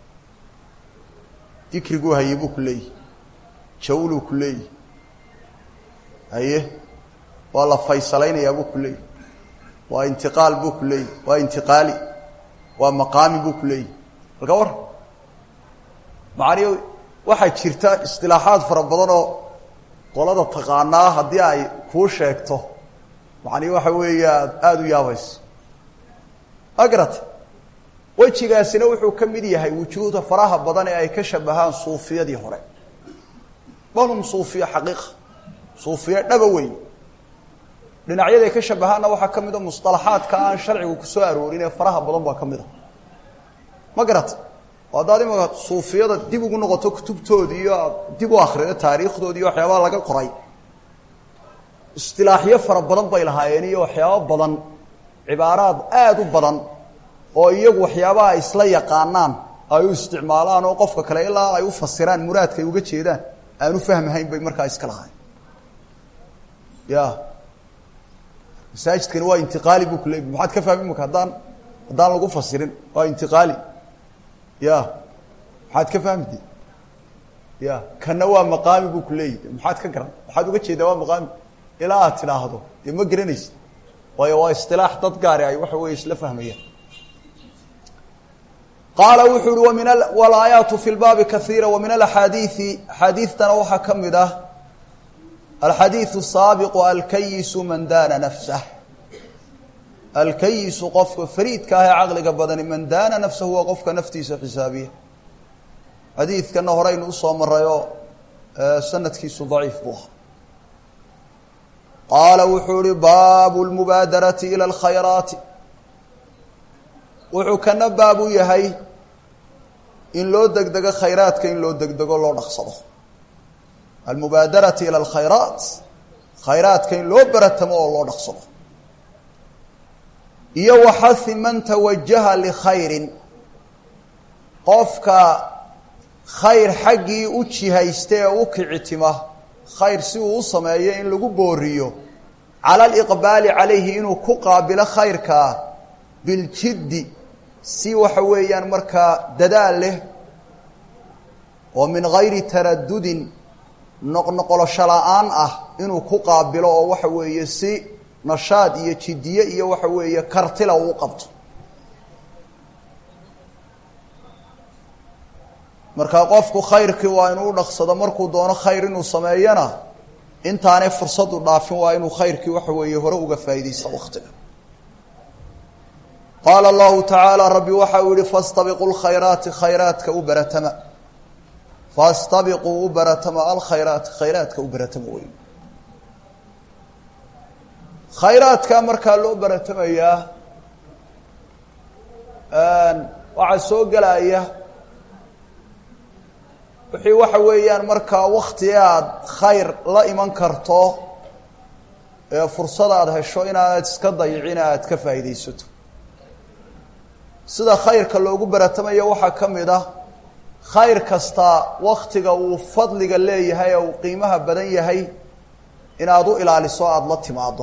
dikriguu haye buu ku leeyihi jawluu ku leeyihi haye waa la faysalaynayaa buu ku leeyihi waa intiqaal buu ku leeyihi waa intiqaali waa maqaami buu ku leeyihi halka war macani waxaa jirta istilaaxaad fara badan oo qolada taqaanaa haddii ay kuu sheegto macani waxa weeya aada u yaabayso magarata wejigaasina wuxuu ka mid yahay wujuuhda faraha badan ee ay ka shabahaan suufiyadii hore balhum suufiya xaqiiqa suufiya dhaba weyn dhinacyaday ka shabahaanna waxaa ka mid a musطalaxaadka aan sharcigu kusoo aroorin ee faraha badan baa ka mid a ma garata oo haddaad imaka suufiyada dib ugu noqoto kutubtoodii iyo aad dib u akrido taariikhdoodii iyo waxyaabaha laga qoray istilaaxyo fara badan bay lahaayeen iyo waxyaabo badan cibaaraad aada u badan oo iyagu waxyaabaha ay isla yaqaanaan ay u isticmaalaan oo qofka kale ilaa ay u fasiraan muraadka ay uga jeedaan aan u fahmahayn bay markaa iska lahayn ya masaajidkani waa intiqaali buu ku leey maxaad ka fahmi imaka haddaan haddaan lagu fasirin waa intiqaali ya maxaad ka fahmide ya kana waa maqaami buu ku leeyahy maxaad ka garan maxaad uga jeedaa waa maqaami ilaa aad tidhaahdo dee ma garanaysid waayo waa isilaax dad gaari ay waxa weeye isla fahmayaan qaala wuxuu uhi wmin walaayaatu fi lbaabi kaiira wa min alaxaadiidi axaadiidtana waxaa ka mid ah alxadiidu saabiqu alkayisu man daana nafsah alkayisu qofka fariidka ah ee caqliga badani man daana nafsahu waa qofka naftiisa xisaabiya xadiidkana horeynu usoo marayoo sanadkiisu daciif buu ahaa qaala wuxuu ihi baabu lmubaadarati ila alkhayraati wuxuu kana baab u yahay in loo degdego khayraadka in loo degdego loo dhaqsado almubaadarati ila alkhayraat khayraadka in loo baratamo oo loo dhaqsado iyo waxahi man tawajaha likhayrin qofka khayr xaggii u jihaysta ee u kicitima khayr si uu u sameeyo in lagu booriyo cala aliqbaali calayhi inuu ku qaabilo khayrkaa biljiddi si waxa weeyaan markaa dadaal leh oo min gayri taradudin noqnoqolosho la-aan ah inuu ku qaabilo oo waxa weeye si nashaad iyo jiddiye iyo waxa weeye kartila uu qabto markaa qofku khayrkii waa inuu dhaqsado markuu doono khayr inuu sameeyana intaanay fursadu dhaafin waa inuu khayrkii waxa weeye hore uga faa'iidaysta waktiga qaala allahu tacaala rabbi waxa uu yihi fastabiquu lkhayraati khayraadka u baratama fastabiquu u baratama alkhayraati khayraadka u baratama wey khayraadka markaa loo baratamayaa waxaa soo gelaya wixii waxa weeyaan markaa wakti aad khayr la iman karto ee fursada aad hesho inaanad iska dayicin aad ka faa'iidaysato sida khayrka loogu baratamayo waxaa ka mid ah khayr kasta waktiga uu fadliga leeyahay ee uu qiimaha badan yahay inaad u ilaaliso aada la timaado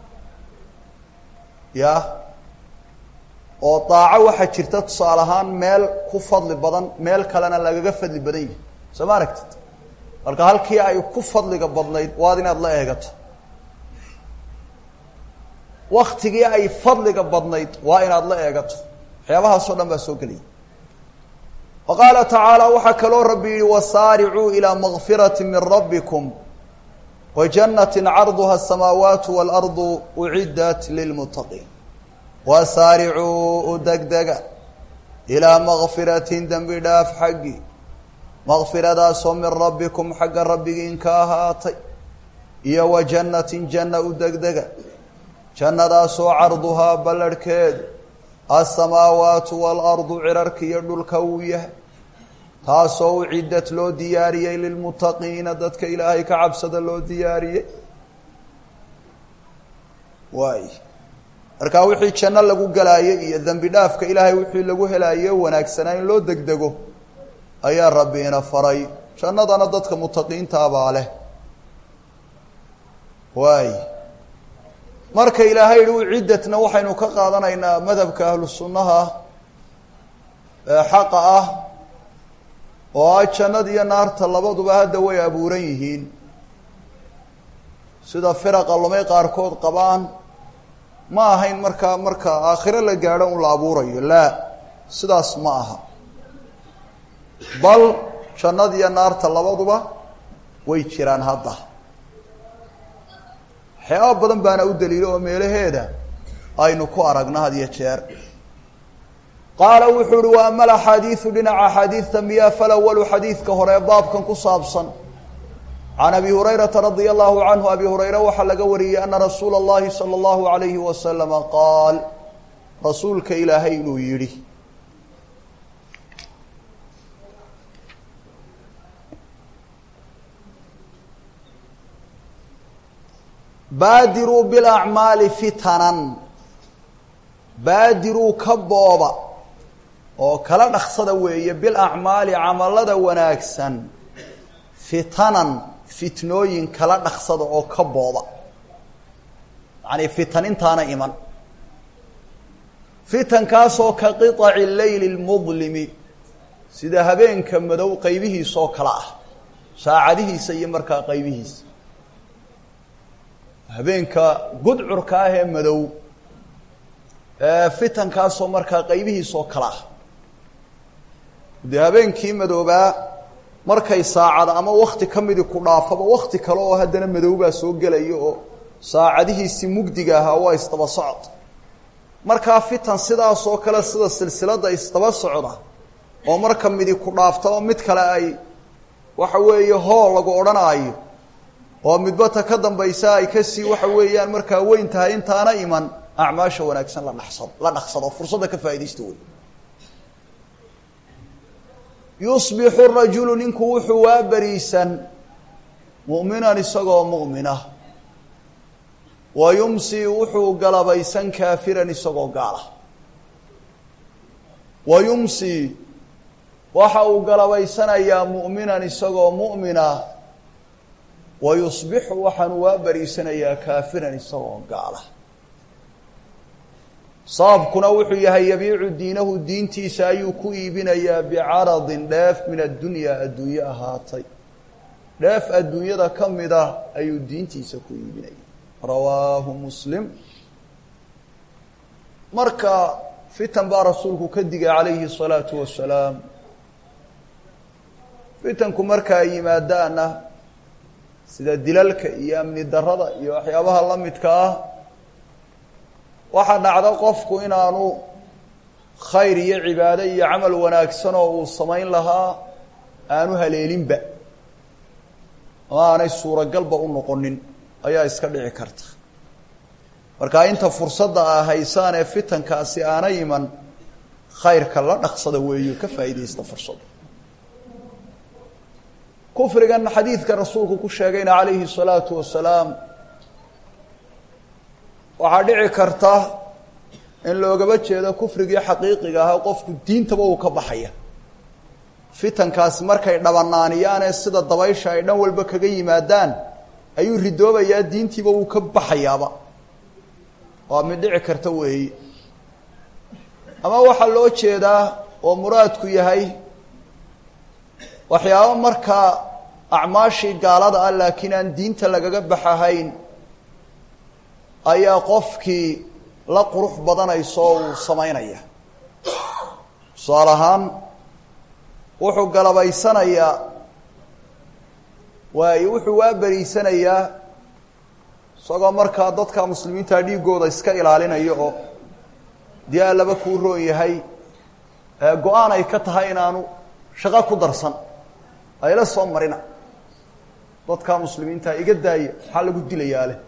ya oo daaco waxaa jirta tusaale ahaan meel ku fadli badan meel kalena lagaga fadli badan yahay soo ma aragtid marka halkii ay ku fadliga badnayd waad inaad la eegato waktigii ay fadliga badnayd waa inaad la eegato waxyaabahaasoo dhan baa soo gelaya wa qaala tacaala waxaa kaloo rabbi yihi wasaaricuu ilaa makfirati min rabbikum wa janati carduha asamaawaatu waalardu uciddat lilmuttaqiin wasaaricuu u degdega ilaa makfiratin dembi dhaaf xaggii makfiradaasoo min rabbikum xagga rabbigiin ka ahaatay iyo wa jannatin janna u degdega jannadaasoo carduhaa ballarhkeedu alsamaawaatu waalardu cirarka iyo dhulka uu yahay taasoo ucidad loo diyaariyey lilmuttaqiina dadka ilaahay ka cabsada loo diyaariyey waay markaa wixii janno lagu galaayey iyo dembi dhaafka ilaahay wixii lagu helaaye wanaagsanaa in loo degdego ayaa rabbi ina faray jannadana dadka mutaqiintaabaa leh waay marka ilaahay yihi uciddatna waxaynu ka qaadanaynaa madhabka ahlu sunnaha ee xaqa ah oo ah jannada iyo naarta labaduba hadda way abuuran yihiin sida firaqa lumay qaarkood qabaan ma ahayn markaa marka aakhiro la gaadho un la abuurayo laa sidaas ma aha bal jannada iyo naarta labaduba way jiraan hadda waxyaaba badan baana u daliilo oo meelaheeda aynu ku aragno had iyo jeer qaala wuxuu uhi wa ama alaxaadiidu dhinaca axaadiidta miyaa falawalu xadiidka hore baabkan ku saabsan can abi hurayrata radia allahu canhu abi hurayre waxaa laga wariyey ana rasuula اllahi salى اllahu alayhi wasalama qaal rasuulka ilaahay inuu yidhi baadiruu bilacmaali fitanan baadiruu ka booba oo kala dhaqsada weeye bilacmaali camalada wanaagsan fitanan fitnooyin kala dhaqsada oo ka booba yani fitan intaana iman fitankaasoo ka qiطaci leyli اlmudlimi sida habeenka madow qaybihiisa oo kale ah saacadihiisa iyo markaa qaybihiisa habeenka gudcurka ah ee madow fitankaasoo markaa qaybihiisa oo kale ah dee habeenkii madoobaa markay saacada ama wakti ka midi ku dhaafaba wakti kale oo haddana madoobaa soo gelaya oo saacadihiisii mugdiga ahaa waa isdaba socod markaa fitan sidaasoo kale sida silsilada isdaba socda oo marka midi ku dhaafta oo mid kale ay waxa weeye hool lagu odhanaayo oo midbata ka dambaysa ay kasii waxa weeyaan markaa weyn tahay intaana iman acmaasha wanaagsan la dhasado la dhaqsado fursadda ka faa'idaysta wey yusbixu rajulu ninku wuxuu waa beriisan mu'minan isagoo mu'mina wa yumsi wuxuu galabaysan kaafiran isagoo gaala wa yumsi waxa uu galabaysanayaa mu'minan isagoo mu'mina wa yusbixu waxaanu waa beriisanayaa kaafiran isagoo gaala sababkuna wuxuu yahay yabiicu diinahu diintiisa ayuu ku iibinayaa bicaradin dheef min addunyaa adduunye ahaatay dheef adduunyada ka mid ah ayuu diintiisa ku iibinaya rawaahu muslim marka fitan baa rasuulku ka digay calayhi الsalaatu wasalaam fitanku marka ay yimaadaana sida dilalka iyo amni darada iyo waxyaabaha la midka ah waxaa dhacda qofku inaanu khayr iyo cibaado iyo camal wanaagsan oo uu samayn lahaa aanu haleelinba ama aanay suuragalba u noqonin ayaa iska dhici karta marka inta fursadda a haysaan ee fitankaasi aana iman khayrka la dhaqsada weeyo ka faa'iidaysta fursadda kufrigan xadiidka rasuulku ku sheegayna calayhi الsalaatu wasalaam waxaa dhici karta in loogaba jeedo kufrigii xaqiiqiga ahaa qofku diintaba uu ka baxaya fitankaasi markay dhabanaaniyaanee sida dabaysha ay dhan walba kaga yimaadaan ayuu ridoobayaa diintiiba wuu ka baxayaaba waa mid dhici karta weeyi ama waxaa loo jeedaa oo muraadku yahay waxyaaba markaa acmaashii gaalada ah laakiin aan diinta lagaga baxahayn ayaa qofkii la qurux badanayso oo uu samaynaya tusaale ahaan wuxuu galabaysanayaa waayo wuxuu waa beriisanayaa isagoo markaa dadka muslimiinta dhiigooda iska ilaalinaya oo dii allaba kuu roon yahay go-aan ay ka tahay inaanu shaqo ku darsan ayla soo marina dadka muslimiinta iga daaya maxaa lagu dilayaa leh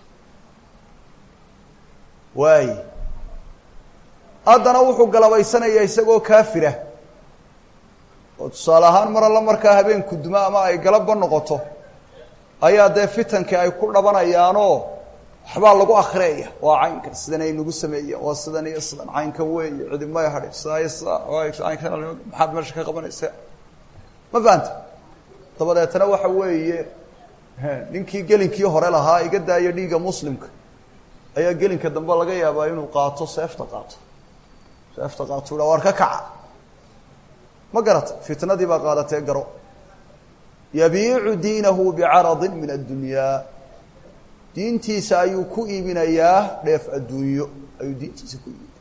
waay haddana wuxuu galabaysanayaa isagoo kaafira oo tusaale ahaan mar alla markaa habeenku duma ama ay galabba noqoto ayaa dee fitankii ay ku dhabanayaanoo waxbaa lagu akriyaya waa caynkan sidan ay nagu sameeyeen waa sidan iyo sidan caynkan weeye cidimay hadhin sidaa iyo sidaa caynkan maxaad meesha ka qabanaysa ma fahanta dabadeetna waxa weeye ninkii gelinkii hore lahaa iga daaya dhiigga muslimka ayaa gelinka dambe laga yaabaa inuu qaato seefta qaato seefta qaato u war ka kaca ma garata fitnadii baa qaadatee garo yabiicu diinahu bicaradin min addunyaa diintiisa ayuu ku iibinayaa dheef adduunyo ayuu diintiisa ku iibinaya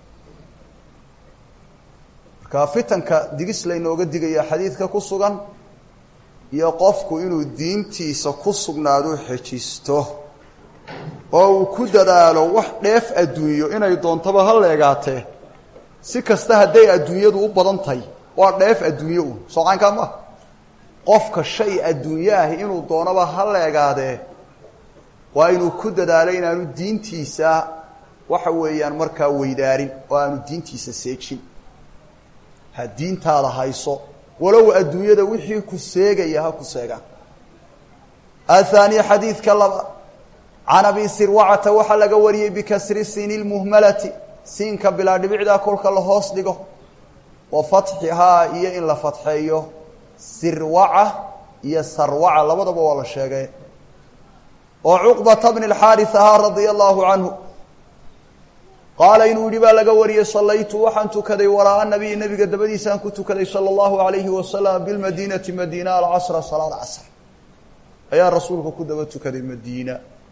marka fitanka digis laynooga digaya xadiidka ku sugan iyo qofku inuu diintiisa ku sugnaado xejisto oo uu ku dadaalo wax dheef adduunyo inay doontaba ha leegaatee si kasta hadday adduunyadu u badan tahay waa dheef adduunyo un soo caynkaa maaha qofka shay adduunyo ahi inuu doonaba ha leegaadee waa inuu ku dadaalo inaanu diintiisa waxa weeyaan markaa weydaarin oo aanu diintiisa seejin ha diintaada hayso walow adduunyada wixii ku seegaya ha ku seegaan athaaniya xadiidka laba can abi sirwacata waxaa laga wariyey bikasri siini lmuhmalati siinka bilaa dhibicdaa kolka la hoos dhigo wa fatxihaa iyo in la fatxeeyo sirwaca iyo sarwaca labadaba waa la sheegay oo cuqbata bni اlxaaris ahaa radia allahu canhu qaala inuu yihi baa laga wariyey salaytu waxaan tukaday waraaa nabiy nabiga dabadiisaan ku tukaday salى اllahu alayhi wasalam bilmadiinati madiina alcasra salaad casr ayaa rasuulka ku daba tukaday madiina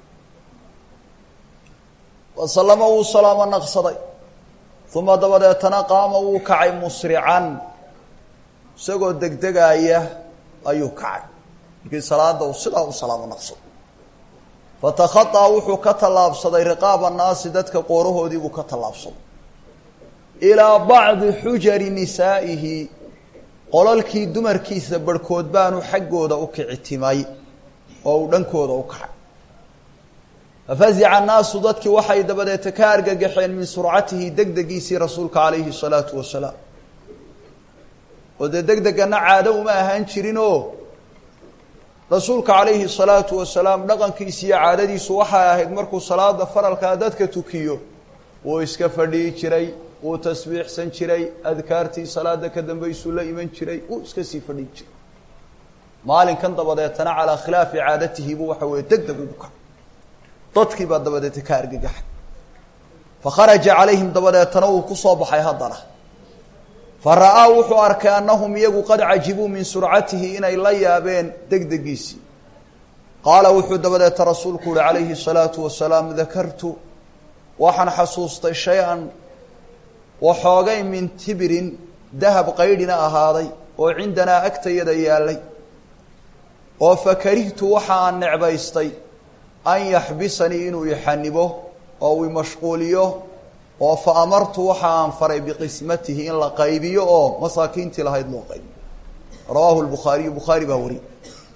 wasalama wuu salaamo naqsaday uma dabadeetana qaama wuu kacay musrican isagoo degdegaaya ayuu kacay markii salaada uu sidaa u salaamo naqsado fatakhaطaa wuxuu ka tallaabsaday riqaaba annaasi dadka qoorahoodii buu ka tallaabsaday ilaa bacdi xujari nisaa'ihi qolalkii dumarkiisa barhkood baanu xaggooda u kicitimay oo uu dhankooda u kacay fafazica annaasu dadkii waxay dabadeeta ka argagaxeen min surcatihi degdegiisii rasuulka calayhi salaatu wasalaam oo dee degdegana caado uma ahaan jirinoo rasuulka calayhi salaatu wasalaam dhaqankiisi iyo caadadiisu waxay ahayd markuu salaada faralkaa dadka tukiyo wuu iska fadhiyi jiray wuu tasbiixsan jiray adkaartii salaada ka dambaysuu la iman jiray wuu iska sii fadhiyi jiray maalinkan dabadeetana calaa khilaafi caadatihi buu waxa weeye deg deg ugu kacay dadkii baa dabadeeta ka argagaxay fakharaja calayhim dabadeetana wuu ku soo baxay haddana fa ra'aa wuxuu arkay annahum iyagu qad cajibuu min surcatihi inay la yaabeen degdegiisii qaala wuxuu dabadeeta rasuulku uhi calayhi الsalaatu wasalaam dakartu waxaan xasuustay shay-an waxoogay min tibirin dahab qaydhina ahaaday oo cindanaa agtayada yaalay oo fakarihtu waxa aan necbaystay an yaxbisanii inuu ixanibo oo uu imashquuliyo oo fa amartu waxa aan faray biqismatihi in la qaybiyo oo masaakiintii lahayd loo qaybiyo rawaahu lbukhaariyu bukhaari baa wariyey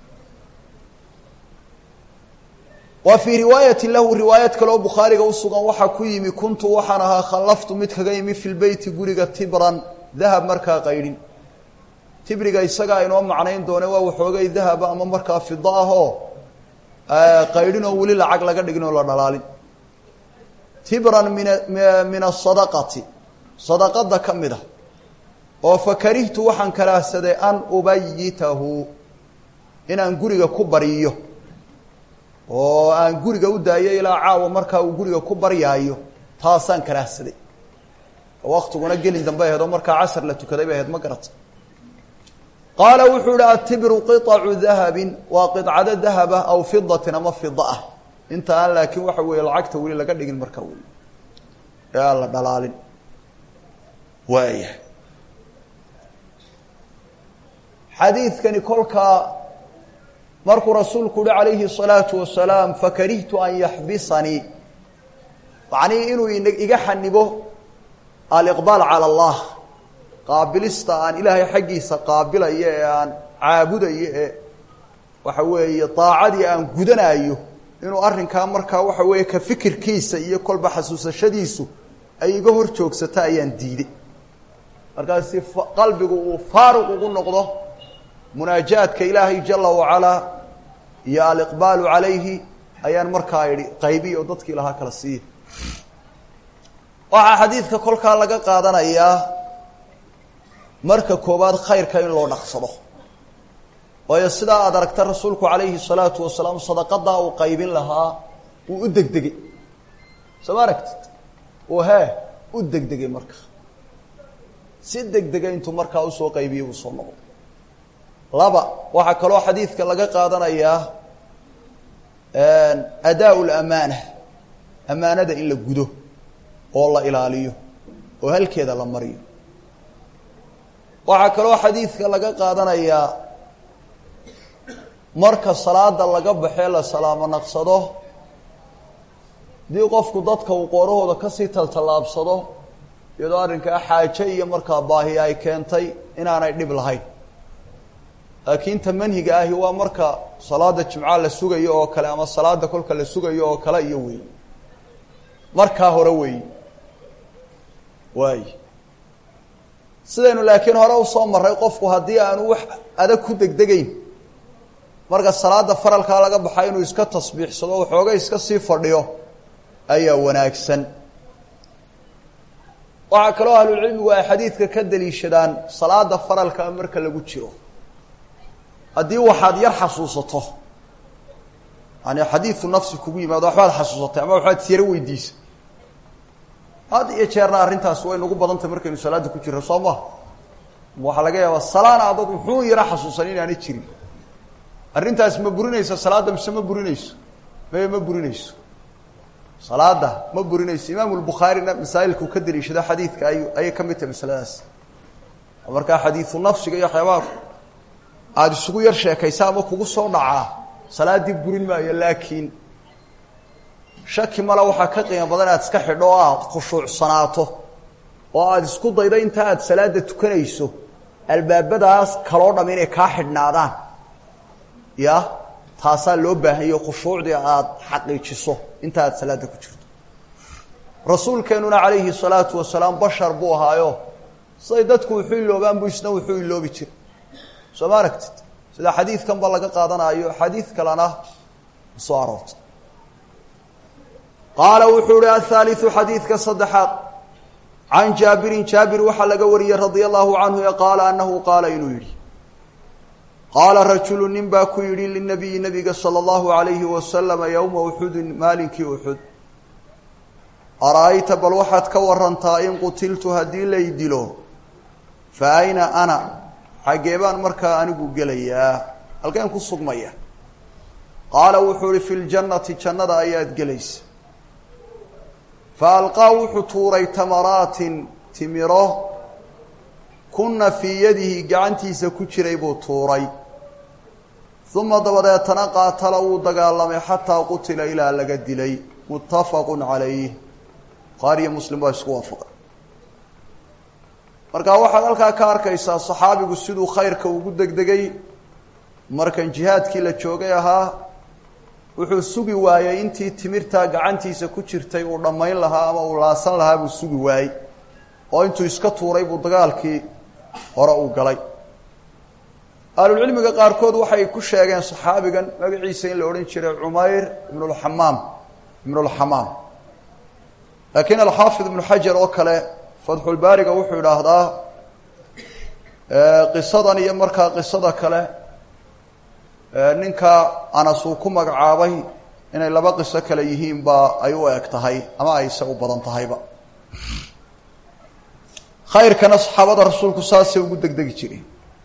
wa fii riwaayati lahu riwaayad kaleoo bukhaariga usugan waxaa ku yimi kuntu waxaan ahaa khallaftu mid kaga yimi fi lbeyti guriga tibran dahab markaa qaydhin tibriga isagaa inoo macnayn doone waa waxoogay dahaba ama markaa fida ah oo qaydhin oo weli lacag laga dhigin oo la dhalaalin tibran min min asadaqati sadaqada ka mid a oo fakarihtu waxaan karaahsaday an ubayitahu inaan guriga ku bariyo oo aan guriga u daayo ilaa caawa markaa uu guriga ku baryaayo taasaan karaahsaday waktiguna gelin dambe aheed oo markaa casar la tukaday bay ahayd ma garata qaala wuxuu ihi atibru qiطacu dahabin waa qidcado dahaba aw fidatin ama fida ah inta aan laakiin waxa weeye lacagta weli laga dhigin markaa wey ee aan la dhalaalin waaya xadiidkani kolkaa markuu rasuulku uhi calayhi الsalaatu wasalaam fakarihtu an yaxbisanii macnii inuu iga xanibo aliqbaal calى اllah qaabilista aan ilaahay xaggiisa qaabilayo ee aan caabudayo ee waxa weeye daacadii aan gudanaayo inuu arrinkaa markaa waxa weeye ka fikirkiisa iyo kolba xasuusashadiisu ay iga hor joogsato ayaan diiday markaasi qalbigu uu faaruq ugu noqdo munaajaadka ilaahay jala wacalaa iyo aliqbaalu calayhi ayaan markaa idhi qaybiya oo dadkii lahaa kala siiya waxaa xadiidka kolkaa laga qaadanayaa marka koowaad khayrka in loo dhaqsado waayo sidaa aada aragta rasuulku calayhi salaatu wasalaam sadaqadaa uu qaybin lahaa uu u degdegay soo ma aragtid uu hee u degdegay marka si degdega intuu markaa usoo qaybiyey buu soo noqday laba waxaa kaloo xadiidka laga qaadanayaa adaa lamaana amaanada in la gudo oo la ilaaliyo oo halkeeda la mariyo waxaa kaloo xadiidka laga qaadanayaa marka salaada laga baxee la salaamo naqsado haddii qofku dadka uu qoorahooda kasii taltallaabsado iyadoo arrinkaa xaaje iyo markaa baahi ay keentay inaanay dhib lahayn laakiin ta manhiga ahi waa marka salaada jimca la sugayo oo kale ama salaada kolka la sugayo oo kale iyo wey markaa hore weey waay sidaynu laakiin hore usoo maray qofku haddii aanu wax adag ku degdegeyn marka salaada faralkaa laga baxa inuu iska tasbiixsado waxooga iska sii fadhiyo ayaa wanaagsan waxaa kaloo ahlulcilmigu ay xadiidka ka daliishadaan salaada faralkaa marka lagu jiro haddii waxaad yar xasuusato yani xadiidu nafsi kugu yimaado waxbaad xasuusatay ama waxbaad siyaro weydiisa had iyo jeerna arrintaas way nagu badantay markaynu salaada ku jirro soo maha waxaa laga yaabaa salaan adag wuxuu yaro xasuusan inaana jirin arrintaas ma burinaysa salaadda mise ma burinayso maye ma burinayso salaada ma burinayso imaamu lbukhaarina masaa'ilkuu ka daliishado xadiidka ay ayay ka mid tahay masaladaas markaa xadiidu nafsiga iyo waxyaabaha aada isugu yar sheekaysa ama kugu soo dhacaa salaaddii burin maayo laakiin shaki male waxaa ka qiimo badan aad iska xidho oo aad khushuucsanaato oo aada isku daydo inta aada salaada tukanayso albaabadaas kaloo dham inay kaa xidhnaadaan ya taasaa loo baahanyayo khushuucdii aada xaqiijiso inta aada salaada ku jirto rasuulkeenuna calayhi salaatu wasalaam bashar buu ahaayo siday dadku wuxuu iloobaan buu isna wuxuu iloobi jiray soo ma aragtid sida xadiidkan ba laga qaadanayo xadiid kalena soo aroortay qaala wuxuu ihi athaaliu xadiidka saddexaad can jaabirin jaabir waxaa laga wariyey radia allahu canhu ee qaala anahu qaala inuu yidhi qaala rajulu nin baa ku yidhi linabiyi nabiga sala allahu alayhi wasalama yowma uxudin maalinkii uxud ara-ayta bal waxaad ka warantaa in qutiltu haddii lay dilo fa ayna ana xaggee baan markaa anigu gelayaa halkeen ku sugmaya qaala wuxuu ihi fi ljannati jannada ayaad gelaysa fa alqaa wuxuu tuuray tamaraatin timiro kunna fii yadihi gacantiisa ku jiray buu tuuray uma dabadeetana qaatala wuu dagaalamay xataa qutila ilaa laga dilay muttafaqu calayh bukhaariyo muslim baa isku waafaqay marka waxaad halkaa ka arkaysaa saxaabigu siduu khayrka ugu degdegay markan jihaadkii la joogay ahaa wuxuu sugi waayey intii timirtaa gacantiisa ku jirtay uu dhammayn lahaa ama uu laasan lahaa buu sugi waayey oo intuu iska tuuray buu dagaalkii hore uu galay ahlulcilmiga qaarkood waxay ku sheegeen saxaabigan magaciisa in la odhan jiray cumayr ibnulxamaam ibnulxamaam laakiin alxaafid ibnu xajar oo kale fatxulbaariga wuxuu idhaahdaa qisadan iyo markaa qisada kale ninka anas uu ku magacaabay inay laba qiso kale yihiin baa ay u eg tahay ama ayse u badan tahayba khayrkana saxaabada rasuulku saasay ugu degdegi jireen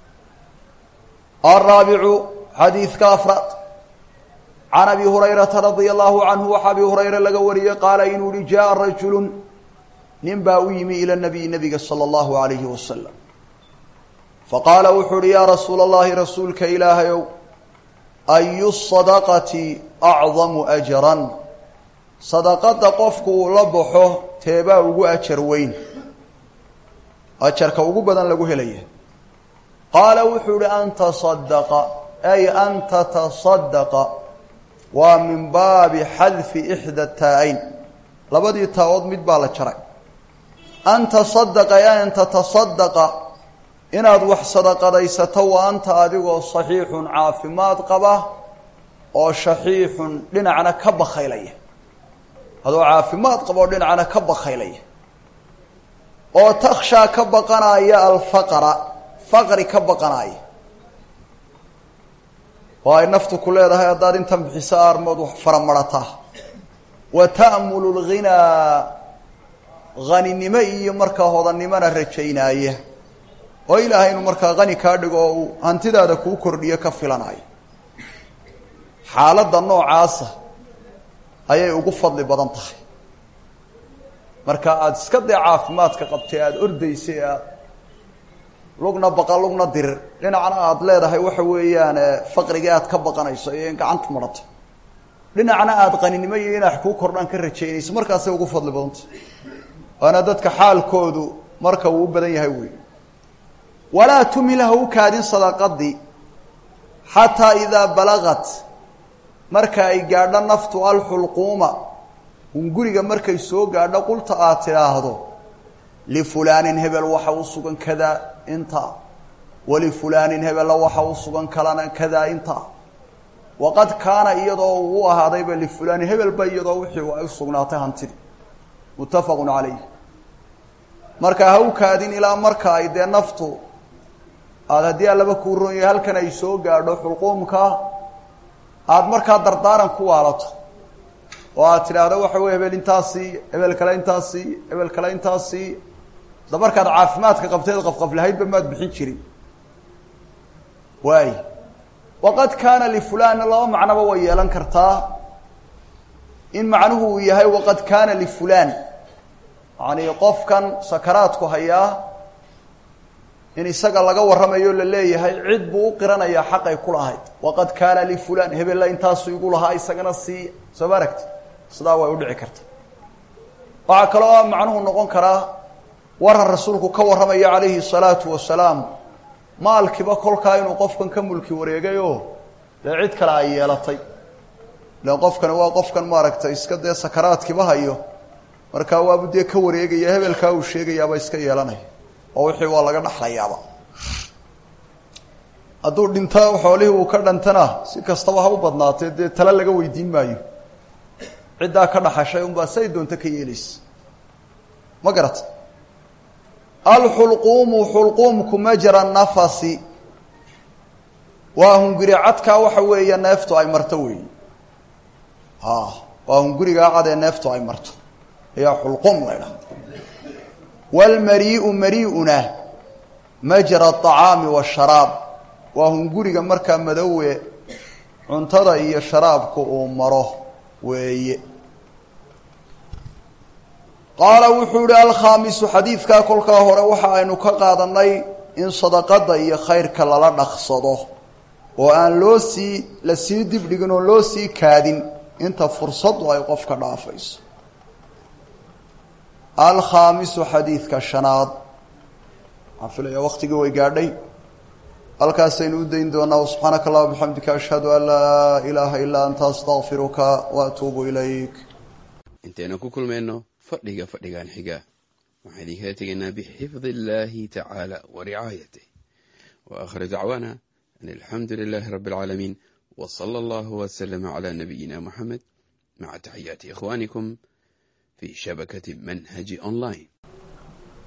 alraabicu xadiidka afraad can abi hurayrata radia allahu canhu waxaa abi hurayre laga wariyey qaala inuu yihi jaءa rajulu nin baa u yimi ila nabiyi nabiga salى اllahu alayhi wasalam faqaala wuxuu uhi yaa rasuula اllahi rasuulka ilaahayow ayu sadaqati acdamu ajran sadaqada qofku uu la baxo teebaa ugu ajar weyn ajarka ugu badan lagu helaya qaala wuxuu ihi an tasadaqa ay an tatasadaqa waa min baabi xadfi ixda taa-ayn labadii taa-ood mid baa la jaray an tasadaqa ay an tatasadaqa inaad wax sadaqadaysato wa anta adigoo saxiixun caafimaad qaba oo shaxiixun dhinacna ka bakaylaya adoo caafimaad qaba oo dhinacna ka bakaylaya oo takshaa ka baqanaya alfaqra faqri ka baqanaya oo ay naftu ku leedahay haddaad intan bixiso aarmood wax faramarataa wa ta'mulu lghinaa haninimo iyo markaa hodannimona rajaynaaya oo ilaahay inuu markaa hani kaa dhigo oo uu hantidaada kuu kordhiyo ka filanayo xaaladda noocaasa ayay ugu fadli badan tahay marka aada iska dee caafimaadka qabtay aada ordaysay aad lugna baqa lugna dirir dhinacna aada leedahay waxa weeyaan faqrigii aad ka baqanayso iyo in gacanta marato dhinacna aada qaninimo iyo inax kuu kordhaan ka rajaynayso markaasay ugu fadli badantah waana dadka xaalkoodu marka uu u badan yahay wey walaa tumil ha u kaadin sadaqadii xataa idaa balagat marka ay gaadho naftu alxulquuma hunguriga markay soo gaadho qulta aad tidhaahdo lifulaanin hebel waxa u sugan kadaa intaa walifulaanin hebella waxa u sugan kalana kadaa intaa waqad kaana iyadoo uu ahaadayba lifulaani hebelba iyadoo wixii ay u sugnaatay hantidii muttafaqun calayh marka ha u kaadin ilaa marka ay dee naftu aada haddii allaba kuu ron yahay halkan ay soo gaadho xulquumka aada markaa dardaaran ku waalato oo aad tidhaahdo waxa wey hebel intaasii hebel kale intaasii hebel kale intaasii da markaad caafimaadka qabteed qafqaflahaydba maad bixin jirin waay waqad kaana lifulaanna laba macnoba way yeelan kartaa in macnuhu uu yahay waqad kaana lifulaan yani qofkan sakaraadku hayaa in isaga laga warramayo la leeyahay cid buu u qiranayaa xaqay ku lahayd waqad kaana lifulaan hebella intaasu igu lahaa isagana siiya soo ma aragti sidaa way udhici karta waxaa kaloo macnuhu noqon karaa waran rasuulku ka warramaya calayhi salaatu wasalaam maalkiiba kolkaa inuu qofkan ka mulki wareegay oo dee cid kale ay yeelatay ilan qofkani waa qofkan maaragtay iska dee sakaraadkiiba hayo markaa waabu dee ka wareegaya hebelkaa uu sheegayaaba iska yeelanaya oo wixii waa laga dhaxlayaaba hadduu dhinta xoolihii uu ka dhantana si kastaba ha u badnaatee dee tale laga weydiin maayo ciddaa ka dhaxashay unbaa say doonto ka yeelaysa ma garata alxulquumu xulquumku majra nafasi waa hunguri cadkaa waxa weeye neeftu ay marto weeye a waa hungurigaa cad ee neeftu ay marto ayaa xulquum la ydhaha waalmarii'u marii'una majra aطacaami waasharaab waa hunguriga markaa madowe cuntada iyo sharaabku uu maro weeye qaala wuxuu ihi alkhaamisu xadiidkaa kolkaa hore waxa aynu ka qaadanay in sadaqada iyo khayrka lala dhaqsado oo aan loo sii la sii dibdhigin oo loo sii kaadin inta fursadu ay qofka dhaafayso alkhaamisu xadiidka shanaad waxaan filaya waktigii way gaadhay halkaasaynu u dayn doonaa subxaanaka allah bixamdika ashhadu an laa ilaaha ilaa anta astaqfiruka wa atuubu ilayk intaynu ku kulmayno fadhiga fadhigan xiga waxaan idinkala tegaynaa bixifdi illaahi tacaala wa ricaayatih wa aakhiru dacwaana an alxamdu lilaahi rabbi alcaalamiin wa sala allahu wasalama calaa nabiyina moxamed maca taxiyaati ikhwaanikum fi shabakati manhaji online